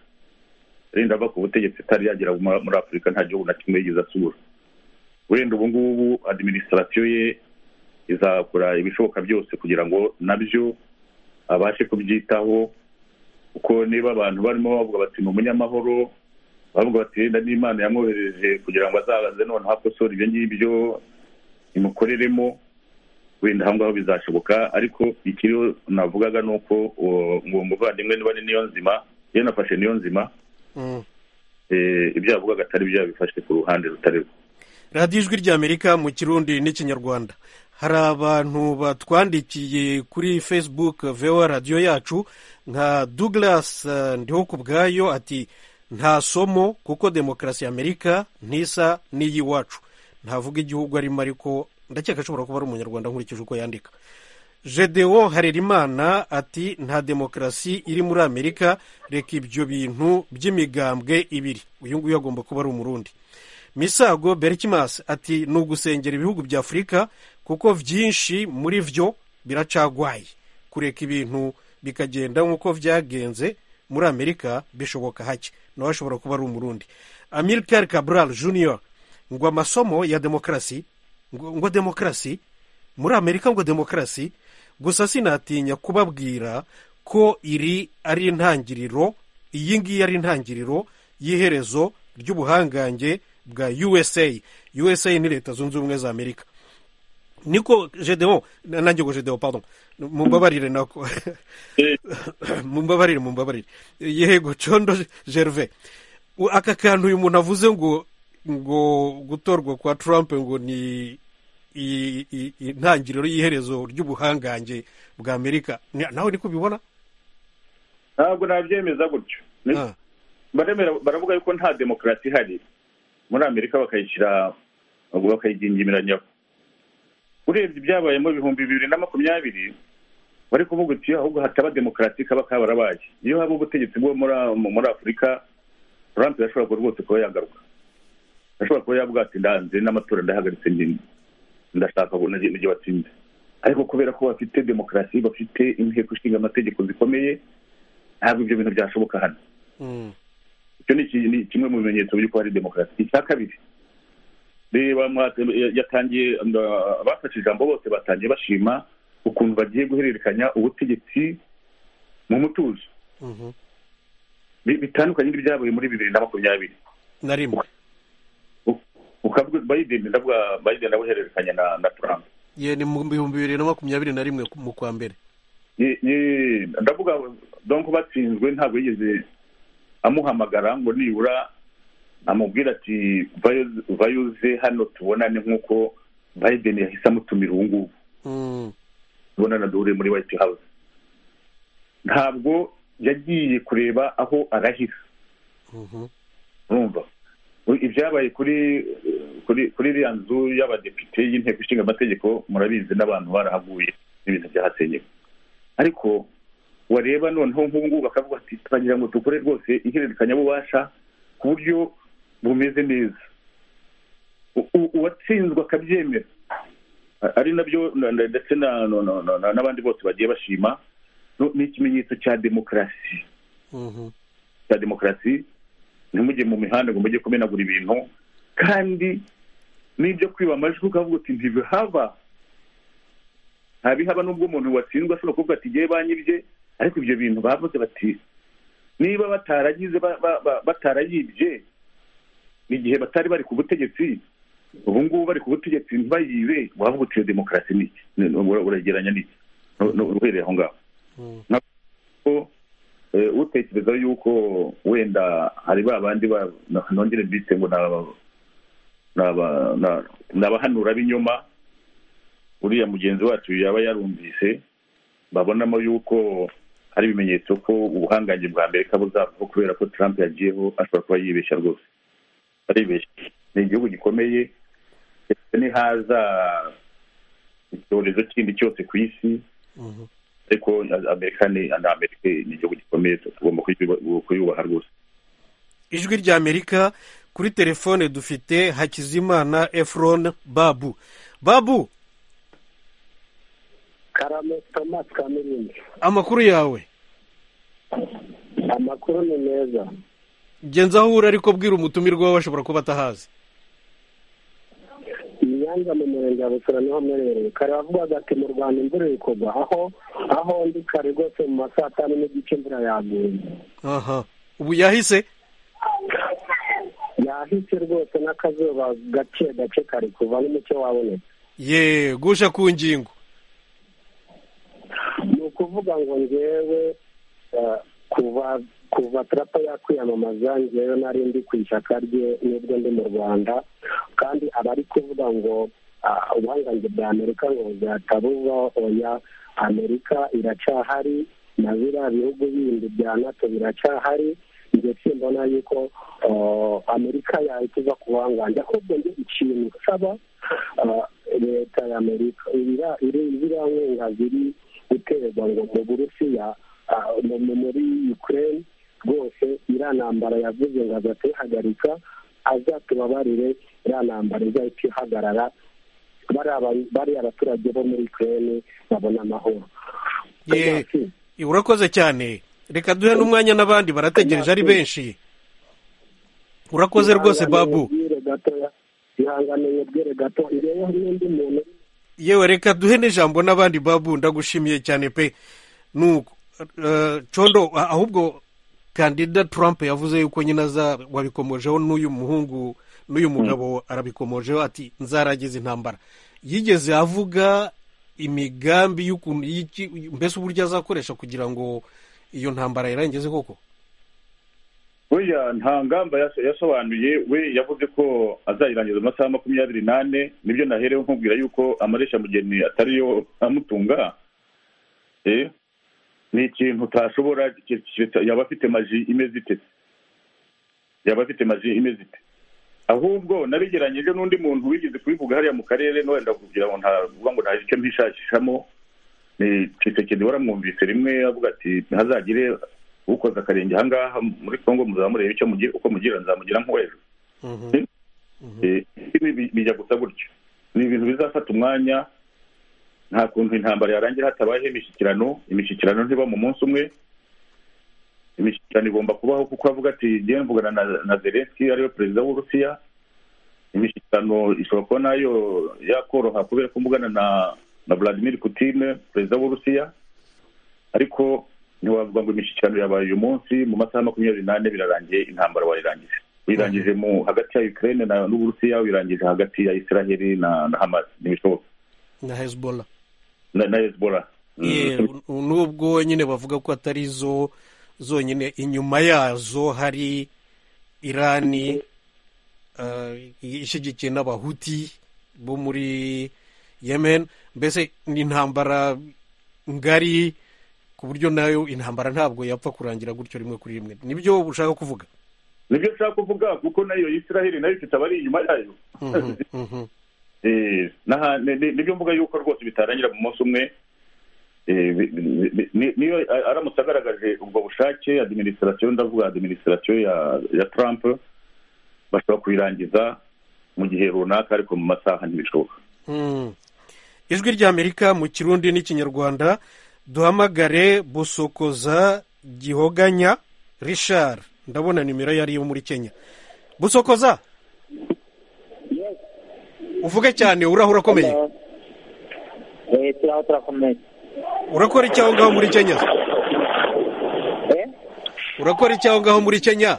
D: wenda ava ku butegetsi itari yagera mu- muri afurika nta gihugu na kimwe yigeze asura wenda ubu ngubu adiminisitirasiyo ye izakora ibishoboka byose kugira ngo nabyo abashe kubyitaho kuko niba abantu barimo bavuga bati ni umunyamahoro bavuga bati wenda n'imana yamwohereje kugira ngo azabaze noneho akosore ibyo ngibyo imukoreremo wenda aho ngaho bizashoboka ariko ikiriho navugaga ni uko uwo uwo muvandimwe niba ni niyo nzima iyo nafashe niyo nzima eh, ibyo yavugaga atari byo yabifashe ku ruhande rutari rwo
A: radiyo ijwi ry'amerika mu kirundi n'ikinyarwanda hari abantu batwandikiye kuri facebook vewa radiyo yacu nka douglas eh, ndihokubwayo ati nta somo kuko demokarasi ya amerika ntisa n'iy'iwacu ntavuga igihugu arimo ariko ndakeka ashobora kuba ari umunyarwanda nkurikije uko yandika gedewo harerimana ati nta demokarasi iri muri amerika reka ibyo bintu by'imigambwe ibiri uyu nguyu agomba kuba ari umurundi misago berikimasi ati ni ugusengera ibihugu bya afurika kuko byinshi muri byo biracagwaye kureka ibintu bikagenda nk'uko byagenze muri amerika bishoboka hake nawe ashobora kuba ari umurundi amilcar cabral junior ngo amasomo ya demokarasi ngo ngo demokarasi muri amerika ngo demokarasi gusa sinatinya kubabwira ko iri ari intangiriro iyi ngiyi ari intangiriro y'iherezo ry'ubuhangange bwa usa usa ni leta zunze ubumwe za amerika niko gedeon nanjye ngo gedeon pardon mumbabarire nako mumbabarire mumbabarire yego condo gerve U- aka kantu uyu muntu avuze ngo ngo gutorwa kwa trump ngo ni i- i- intangiriro y'iherezo ry'ubuhangange bwa amerika Ni- nawe niko ubibona
D: ntabwo nabyemeza gutyo Ni- baremera baravuga yuko nta demokarasi ihari muri amerika bakayishyira bakayigingimira nyabo urebye ibyabaye mu bihumbi bibiri na makumyabiri bari kuvuga uti ahubwo hataba demokarasi kaba kabarabaye iyo haba ubutegetsi bwo muri mu- muri afurika trump yashobora kuba rwose kuba yagaruka ashobora kuba yavuga ati ndanze n'amatora ndahagaritse nyine ndashaka ngo nige nige batsinde ariko kubera ko bafite demokarasi bafite inteko ishinga amategeko zikomeye ntabwo ibyo bintu byashoboka hano icyo ni iki- ni kimwe mu bimenyetso by'uko hari demokarasi icya kabiri reba mwa- yatangiye uh, abafashe ijambo bose batangiye bashima ukuntu bagiye guhererekanya ubutegetsi mu mutuzo Bi- bitandukanye n'ibyabaye muri bibiri na makumyabiri
A: na rimwe
D: ukavuga biden ndavuga biden abuhererekanya na, na trump
A: ye ni mu bihumbi bibiri na makumyabiri na rimwe mu kwa mbere
D: Ye- ye- ndavuga donc batsinzwe ntabwo yigeze amuhamagara ngo nibura amubwira ati "Vayo- vayuze hano tubonane nk'uko biden yahise amutumira ubu ngubu tubonana duhure muri white house ntabwo yagiye kureba aho arahira urumva U- ibyabaye kuri kuri kuri iriya nzu y'abadepite y'inteko ishinga amategeko murabizi n'abantu barahaguye n'ibintu byahasenywe ariko wareba noneho nk'ubu ngubu bakavuga ati turagira ngo dukore rwose ihererekanyabubasha ku buryo bumeze neza U- u- uwatsinzwe akabyemera A- ari nabyo na- na- ndetse na- na- na- na- na- n'abandi bose bagiye bashima no- ni ikimenyetso cya demokarasi cya demokarasi ntimujye mu mihanda ngo mujye kumenagura ibintu kandi n'ibyo kwiba amajwi ukavuga uti ntibihaba ntabihaba n'ubwo umuntu watsindwa ashobora kuvuga ati ngewe banyibye ariko ibyo bintu bavuze bati niba bataragize ba- ba- ba- batarayibye igihe batari bari ku butegetsi ubu ngubu bari ku butegetsi ntibayibe wavuga uti iyo demokarasi ni iki Ni- ura- uragereranya n'iki No- no- uhereye aho ngaho Nka- ko utekereza yuko wenda hari ba bandi nongere mbite ngo ni abahanura b'inyuma uriya mugenzi wacu yaba yarumvise babonamo yuko hari ibimenyetso ko ubuhangange bwa amerika buzavaho kubera ko trump yagiyeho ashobora kuba yibeshya rwose aribeshya ni igihugu gikomeye ndetse ntihaza icyorezo kindi cyose ku isi ariko amerika ni amerika ni igihugu gikomeye tugomba kuyubaha rwose
A: ijwi rya amerika kuri telefone dufite hakizimana efron babu babu
J: karame tomasi kamirindi
A: amakuru yawe
J: amakuru ni meza
A: genza aho uri ariko bwira umutumirwa wawe ashobora kuba atahazi
J: inyanza mu murenge wa busoro niho mwerereye kare wavugaga ati mu rwanda imvura iri kugwa aho aho ndi kare rwose mu ma saa tanu n'igice imvura yaguye
A: aha ubu yahise
J: yahise rwose n'akazuba gake gake kari kuva n'umucyo wabonetse
A: yeee gusha ku ngingo
J: ni ukuvuga ngo ngewe kuva kuva tarapa yakwiyamamaza ngewe nari ndi ku ishyaka rye n'ubwo ndi mu rwanda kandi abari kuvuga ngo ubuhangange bwa amerika ngo buzatabuva oya amerika iracyahari na biriya bihugu bindi bya nato biracyahari ndetse mbona yuko amerika yahita iva ku buhangange ahubwo ndi ikintu nsaba leta ya amerika biriya nkunga ziri guterwa ngo mu burusiya muri ukraine rwose iriya ntambara yavuze ngo azahita ihagarika azatubabarire iriya ntambara izahita ihagarara bariya baturage bo muri ukraine babona amahoro
A: urakoze cyane reka duhe n'umwanya n'abandi barategereje ari benshi urakoze rwose babu
J: ihangane mwibwire gato ireyeho n'undi muntu
A: yewe reka duhe n'ijambo n'abandi babu ndagushimiye cyane pe nuko condo ahubwo kandida Trump yavuze yuko nyine aza wabikomojeho n'uyu muhungu n'uyu mugabo arabikomojeho ati nzaragize intambara yigeze avuga imigambi y'ukuntu mbese uburyo azakoresha kugira ngo iyo ntambara yirangize koko
D: buriya nta ngamba yasobanuye we yavuze ko azayirangiza mu masaha makumyabiri n'ane nibyo naherewe nkubwira yuko amaresha mugeni atariyo amutunga ni ikintu utashobora yaba afite maji imeze ite yaba afite maji imeze ite ahubwo nabigeranyije n'undi muntu wigeze kubivuga hariya mu karere n'uwenda kugira ngo ntavuga ngo nta icyo mbishakishamo ni kisekedi waramwumvise rimwe avuga ati ntihazagire ukoze akarenge aha ngaha muri congo murebe icyo uko mugira nzamugira nk'uwejo bijya gusa gutyo ni ibintu bizafata umwanya nta kuntu intambara yarangira hatabayeho imishyikirano imishyikirano ntiba mu munsi umwe imishyikirano igomba kubaho kuko avuga ati ngewe mvugana na zelenski ariwe perezida w'urusiya imishyikirano ishobora kuba nayo yakoroha kubera ko mvugana na vladimir putine perezida w'urusiya ariko ntiwavuga ngo imishyikirano yabaye uyu munsi mu masaha makumyabiri n'ane birarangiye intambara wayirangije wirangije mu hagati ya ukraine n'uburusiya wirangije hagati ya israheli na hamas ntibishoboka
A: na hezbollah
D: na hezbollah
A: nubwo nyine bavuga ko atari zo zonyine inyuma yazo hari irani ishyigikiye n'abahuti bo muri yemen mbese ni intambara ngari ku buryo nayo intambara ntabwo yapfa kurangira gutyo rimwe kuri rimwe nibyo ushaka kuvuga
D: nibyo ushaka kuvuga kuko nayo israheli nayo ifite abari inyuma yayo nibyo mvuga yuko rwose bitarangira mu munsi umwe niyo aramutse agaragaje ubwo bushake adiminisitirasiyo ndavuga adiminisitirasiyo ya Trump bashobora kuyirangiza mu gihe runaka ariko mu masaha ntibishoboka
A: ijwi rya amerika mu kirundi n'ikinyarwanda duhamagare busokoza gihoganya rishari ndabona nimero yari iyo muri kenya busokoza uvuge cyane uraho urakomeye urakora icyaho ngaho muri kenya urakora icyaho ngaho muri kenya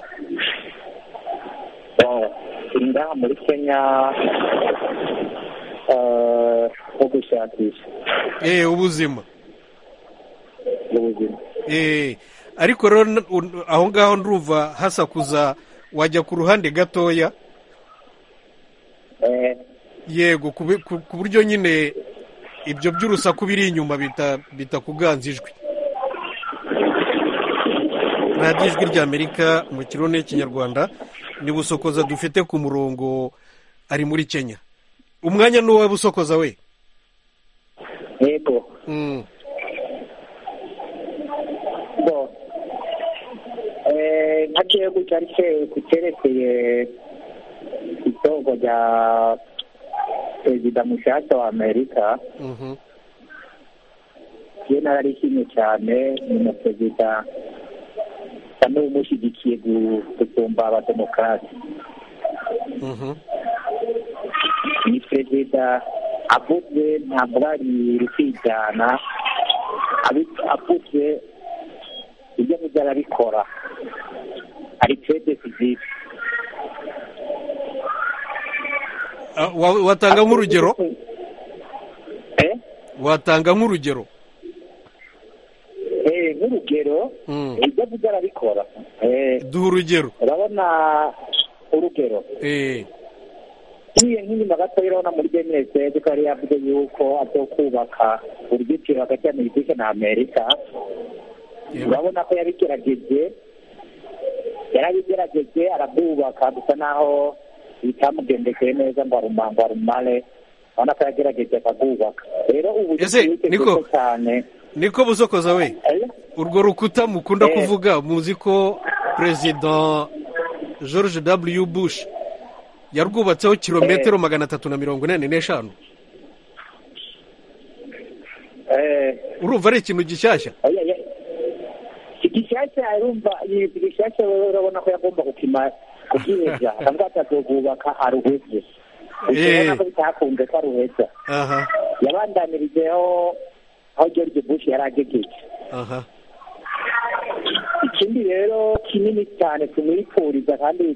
J: ngaha muri kenya nko gushakisha
A: ubuzima ariko rero aho ngaho ndumva hasakuza wajya ku ruhande gatoya yego ku buryo nyine ibyo by'urusaku biri inyuma bitakuganza ijwi radiyo ijwi ry'amerika mu kirone cy'ikinyarwanda ni busokoza dufite ku murongo ari muri kenya umwanya ni uwa busokoza we
J: yego nka kiyogo cyari cyerekeye itongo rya perezida mushyashya wa amerika iyo nararishimye cyane ni na perezida asa n'umushyigikiye gusumba abademokarasi ni perezida avuze ntabwo bari kwigana avuze ibyo avuze arabikora ari perezida fizike
A: watanga nk'urugero watanga nk'urugero
J: nk'urugero ibyo avuga arabikora
A: duha urugero
J: urabona urugero nk'iyo nk'inyuma gatoya urabona muri denisede ko yari yavuze yuko agiye kubaka uruzitiro hagati ya megisike na amerika urabona ko yabigerageje yarabigerageje arabwubaka gusa naho bitamugendekeye neza ngo aruma ngo arumare urabona ko yagerageje akabwubaka rero ubu
A: niko cyane niko busokoza we urwo rukuta mukunda kuvuga muzi ko perezida george w bush yarwubatseho kilometero magana atatu na mirongo inani n'eshanu urumva ari ikintu gishyashya
J: gishyashya urumva gishyashya urabona ko yagomba kukirenza akavuga ati atubwubaka aruheze urabona ko bitakunze ko aruheza yabandanirijeho aho george bush yari agegeje ikindi rero kinini cyane tumwifuriza kandi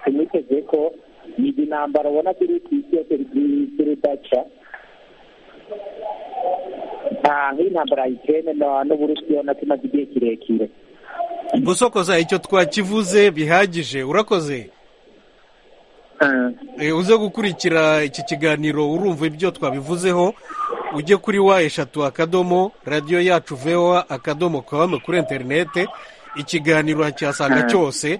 J: tumwiteze ko izi ntambara ubona ziri ku isi yose z'urudaca nta nk'intambara yikene n'uburusiyo na tumaze igihe kirekire
A: gusokoza icyo twakivuze bihagije urakoze uze gukurikira iki kiganiro urumva ibyo twabivuzeho ujye kuri wa eshatu akadomo radiyo yacu vewa akadomo kawame kuri interinete ikiganiro cyasanga cyose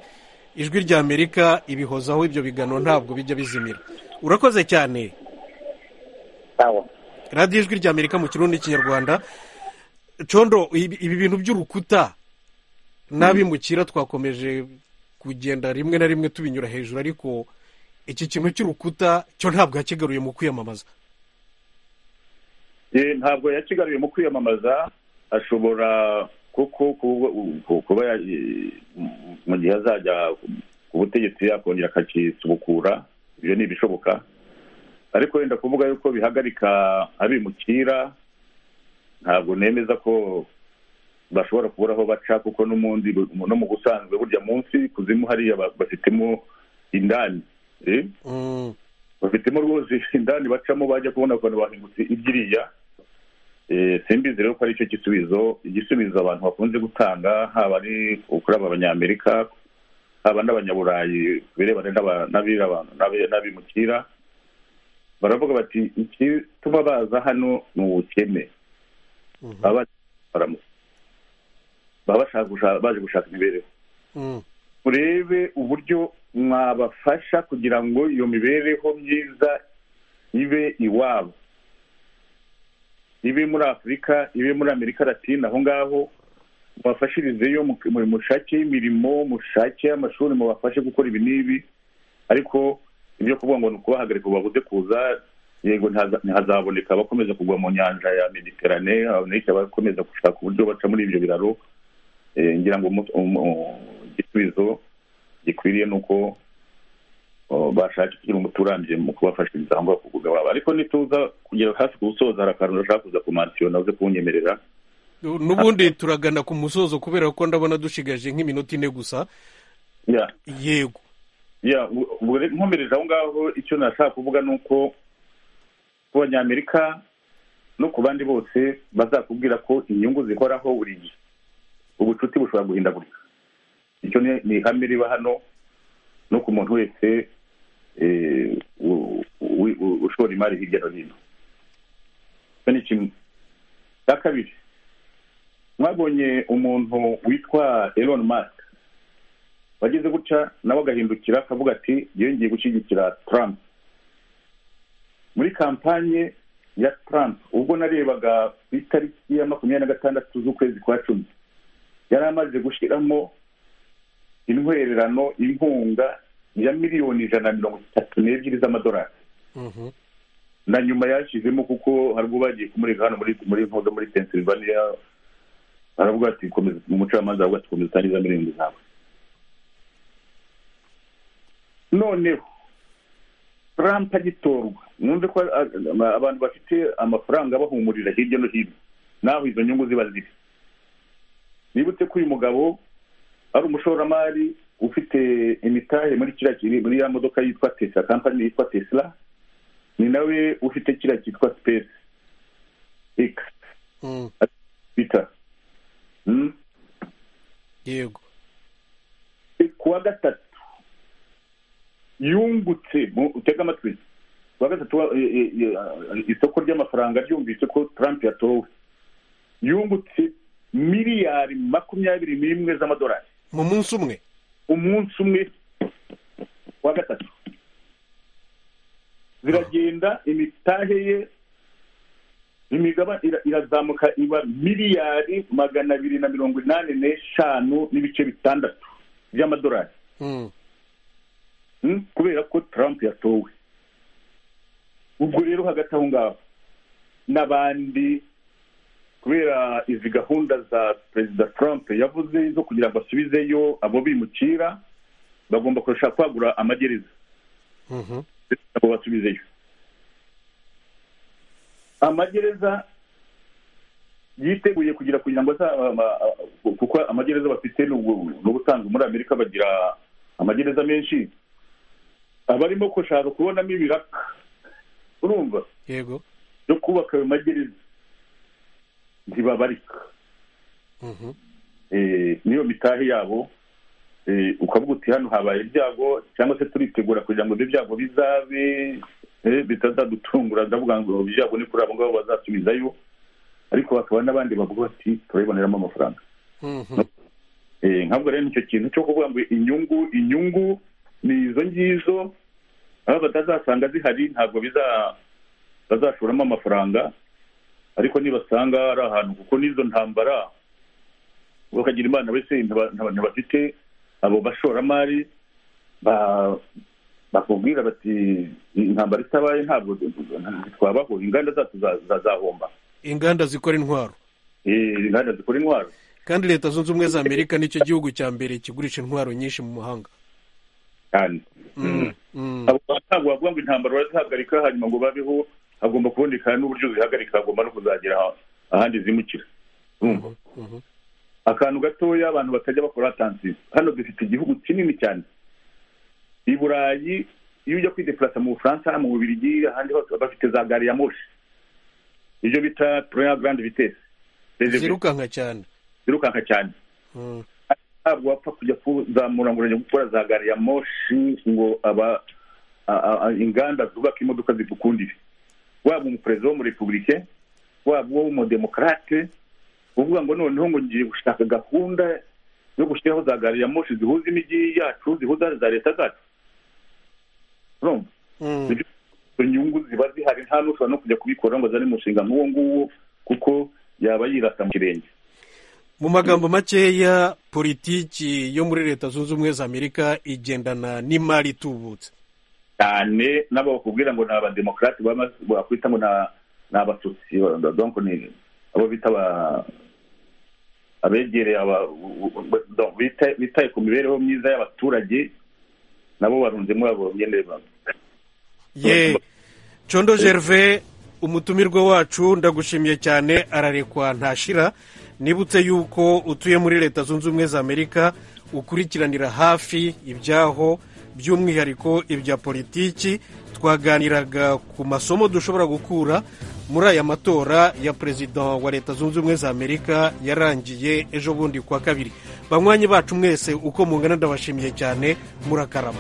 A: ijwi rya amerika ibihozaho ibyo bigano ntabwo bijya bizimira urakoze cyane radiyo ijwi rya amerika mu kirundi n'ikinyarwanda condo ibi bintu by'urukuta n'abimukira twakomeje kugenda rimwe na rimwe tubinyura hejuru ariko iki kintu cy'urukuta cyo ntabwo yakigaruye mu kwiyamamaza
D: ntabwo yakigaruye mu kwiyamamaza ashobora kuko kuba mu gihe azajya ku butegetsi yakongera akakisubukura ibyo ni ibishoboka ariko wenda kuvuga yuko bihagarika abimukira ntabwo nemeza ko bashobora kubura aho baca kuko n'ubundi no mu busanzwe burya munsi kuzimu hariya bafitemo indani bafitemo rwose indani bacamo bajya kubona abantu bahingutse ibyiriya simbizi rero ko aricyo gisubizo igisubizo abantu bakunze gutanga haba ari kuri aba banyamerika haba n'abanyaburayi birebana n'abimukira baravuga bati ikituma baza hano ni ubukene baba baje gushaka imibereho murebe uburyo mwabafasha kugira ngo iyo mibereho myiza ibe iwabo ibe muri afurika ibe muri amerika latina aho ngaho mubafashirizeyo mushake imirimo mushake amashuri mubafashe gukora ibi n'ibi ariko ibyo kuvuga ngo ni ukubahagarika babuze kuza yego ntihazaboneka abakomeza kugwa mu nyanja ya mediterane abakomeza gushaka uburyo baca muri ibyo biraro ngira ngo igisubizo gikwiriye ni uko bashaka ikintu umuti urambye mu kubafashiriza aho ngaho kugabanya ariko nituza kugera hafi ku musozo hari akantu udashaka kuza kumansiyona uze kunyemerera
A: n'ubundi turagana ku musozo kubera ko ndabona dushigaje nk'iminota ine gusa yego
D: nkomereje aho ngaho icyo nashaka kuvuga ni uko ku banyamerika no ku bandi bose bazakubwira ko inyungu zihoraho buri gihe ubucuti bushobora guhindagurika icyo ni ihame riba hano no ku muntu wese ushora imari hirya no hino icyo ni kimwe cya kabiri mwabonye umuntu witwa Elon Musk wageze gutya nawe agahindukira akavuga ati yongeye gushyigikira Trump muri kampanye ya Trump ubwo narebaga ku itariki ya makumyabiri na gatandatu z'ukwezi kwa cumi yari amaze gushyiramo intwererano inkunga ya miliyoni ijana na mirongo itatu n'ebyiri z'amadolari na nyuma yashyizemo kuko hari ubwo bagiye kumurika hano muri nkodo muri pennsylvania aravuga ati umucamanza aravuga ati komeza utangiza miliyoni zawe noneho Trump agitorwa mwumve ko abantu bafite amafaranga bahumurira hirya no hino naho izo nyungu ziba ziri nibutse ko uyu mugabo ari umushoramari ufite imitahe muri kiriya kiri muri ya modoka yitwa tesla kampani yitwa tesla ni nawe ufite kiriya cyitwa space x bita
A: yego
D: kuwa gatatu yungutse utega amatwi kuwa gatatu isoko ry'amafaranga ryumvise ko Trump yatowe yungutse miliyari makumyabiri n'imwe z'amadolari
A: mu munsi umwe
D: umunsi umwe wa gatatu ziragenda imitahe ye imigaba irazamuka iba miliyari magana abiri na mirongo inani n'eshanu n'ibice bitandatu by'amadolari kubera ko Trump yatowe ubwo rero hagati aho ngaho n'abandi kubera izi gahunda za perezida trump yavuze zo kugira ngo asubizeyo abo bimukira bagomba kurusha kwagura amagereza abo basubizeyo amagereza yiteguye kugira kugira ngo kuko amagereza bafite n'ubusanzwe muri amerika bagira amagereza menshi abarimo gushaka kubonamo ibiraka urumva
A: yego
D: yo kubaka ayo magereza ntibabarika niyo mitahe yabo ukavuga uti hano habaye ibyago cyangwa se turitegura kugira ngo ibyo byago bizabe bitazadutungura ndavuga ngo ibyago ni kuri abo ngabo bazasubizayo ariko hakaba n'abandi bavuga bati turabiboneramo amafaranga nkavuga rero nicyo kintu cyo kuvuga ngo inyungu inyungu ni izo ngizo aho batazasanga zihari ntabwo bazashoramo amafaranga ariko nibasanga ari ahantu kuko n'izo ntambara bakagira imana wese ntibafite abo bashoramari bakubwira bati intambara itabaye ntabwo twabaho inganda zacu zazahomba
A: inganda zikora intwaro
D: inganda zikora intwaro
A: kandi leta zunze ubumwe za amerika nicyo gihugu cya mbere kigurisha intwaro nyinshi mu mahanga
D: cyane abo ntabwo bavuga ngo intambara barazihagarika hanyuma ngo babeho hagomba kuboneka n'uburyo zihagarika hagomba no kuzagera ahandi zimukira akantu gatoya abantu batajya bakora atansiyo hano dufite igihugu kinini cyane i burayi iyo ujya kwidepurasa mu bufaransa mu bubirigi ahandi hose bafite za gari ya moshi ibyo bita pureya garandi vitesi
A: zirukanka cyane
D: zirukanka cyane ntabwo wapfa kujya kuzamura ngo urajya gukora za gari ya moshi ngo inganda zubaka imodoka zidukundire waba umuperezida wo muri repubulike waba uw'umudemokarate uvuga ngo noneho ngo ngiye gushaka gahunda yo gushyiraho za gari ya moshi zihuza imijyi yacu zihuza za leta zacu izo nyungu ziba zihari nta n'ushobora no kujya kubikora ngo azane umushinga nk'uwo nguwo kuko yaba yirasa mu kirenge
A: mu magambo makeya politiki yo muri leta zunze ubumwe za amerika igendana n'imari itubutse
D: cyane nabo bakubwira ngo ni abademokarate bakwita ngo ni abatutsi donko ni abo bita abegereye bitaye ku mibereho myiza y'abaturage nabo barunzemo abo nyine
A: ye condo gerve umutumirwa wacu ndagushimiye cyane ararekwa ntashira nibutse yuko utuye muri leta zunze ubumwe za amerika ukurikiranira hafi ibyaho by'umwihariko ibya politiki twaganiraga ku masomo dushobora gukura muri aya matora ya perezida wa leta zunze ubumwe za amerika yarangiye ejo bundi ku wa kabiri banywanyi bacu mwese uko mungana ndabashimiye cyane murakarama